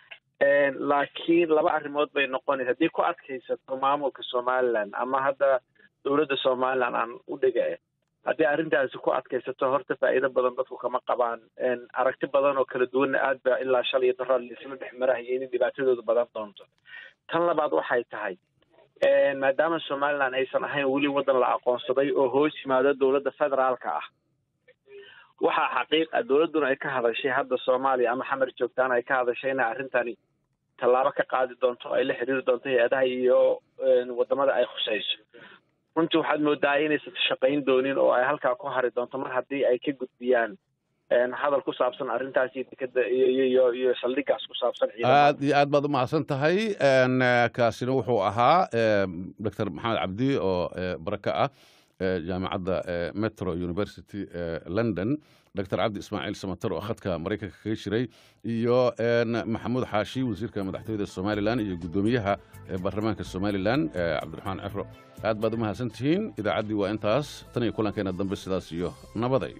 laakiin laba arrimood bay noqonaysa haddii ku adkaysato maamulka somaliland ama hadda dowladda somaliland aan u dhega haddii arrintaasi ku adkaysato horta faa'iido badan dadku kama qabaan aragti badan oo kala duwanna aad baa ilaa shalay iyo daraad laisla dhex marahaya inay dhibaatadooda badan doonto tan labaad waxay tahay maadaama somaliland aysan ahayn weli waddan la aqoonsaday oo hoos yimaado dowladda federaalka ah waxaa xaqiiq ah dowladduna ay ka hadashay hadda soomaaliya ama xamar joogtaan ay ka hadashay inay arrintani tallaabo ka qaadi doonto ay la xiriiri doonto hay-adaha iyo wadamada ay khusayso runtii waxaad moodaa inaysan shaqayn doonin oo ay halkaa ku hari doonto mar haddii ay ka gudbiyaan hadal ku saabsan arrintaas iyo dekeda iyo iyo saldhigaas ku saabsan aad iyo aad baad umahadsan tahay kaasina wuxuu ahaa doctor maxamed cabdi oo baraka ah jaamacadda metro university london doctor cabdi ismaaciil samater oo khadka maraykanka kaga jiray iyo maxamuud xaashi wasiirka madaxtooyada somalilan iyo guddoomiyaha baarlamaanka somalilan cabdiraxmaan cefro aad baad umahadsan tihiin idaacaddii waa intaas tan iyo kulankeena dambe sidaas iyo nabaday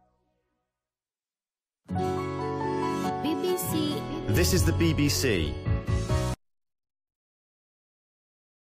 This is the BBC.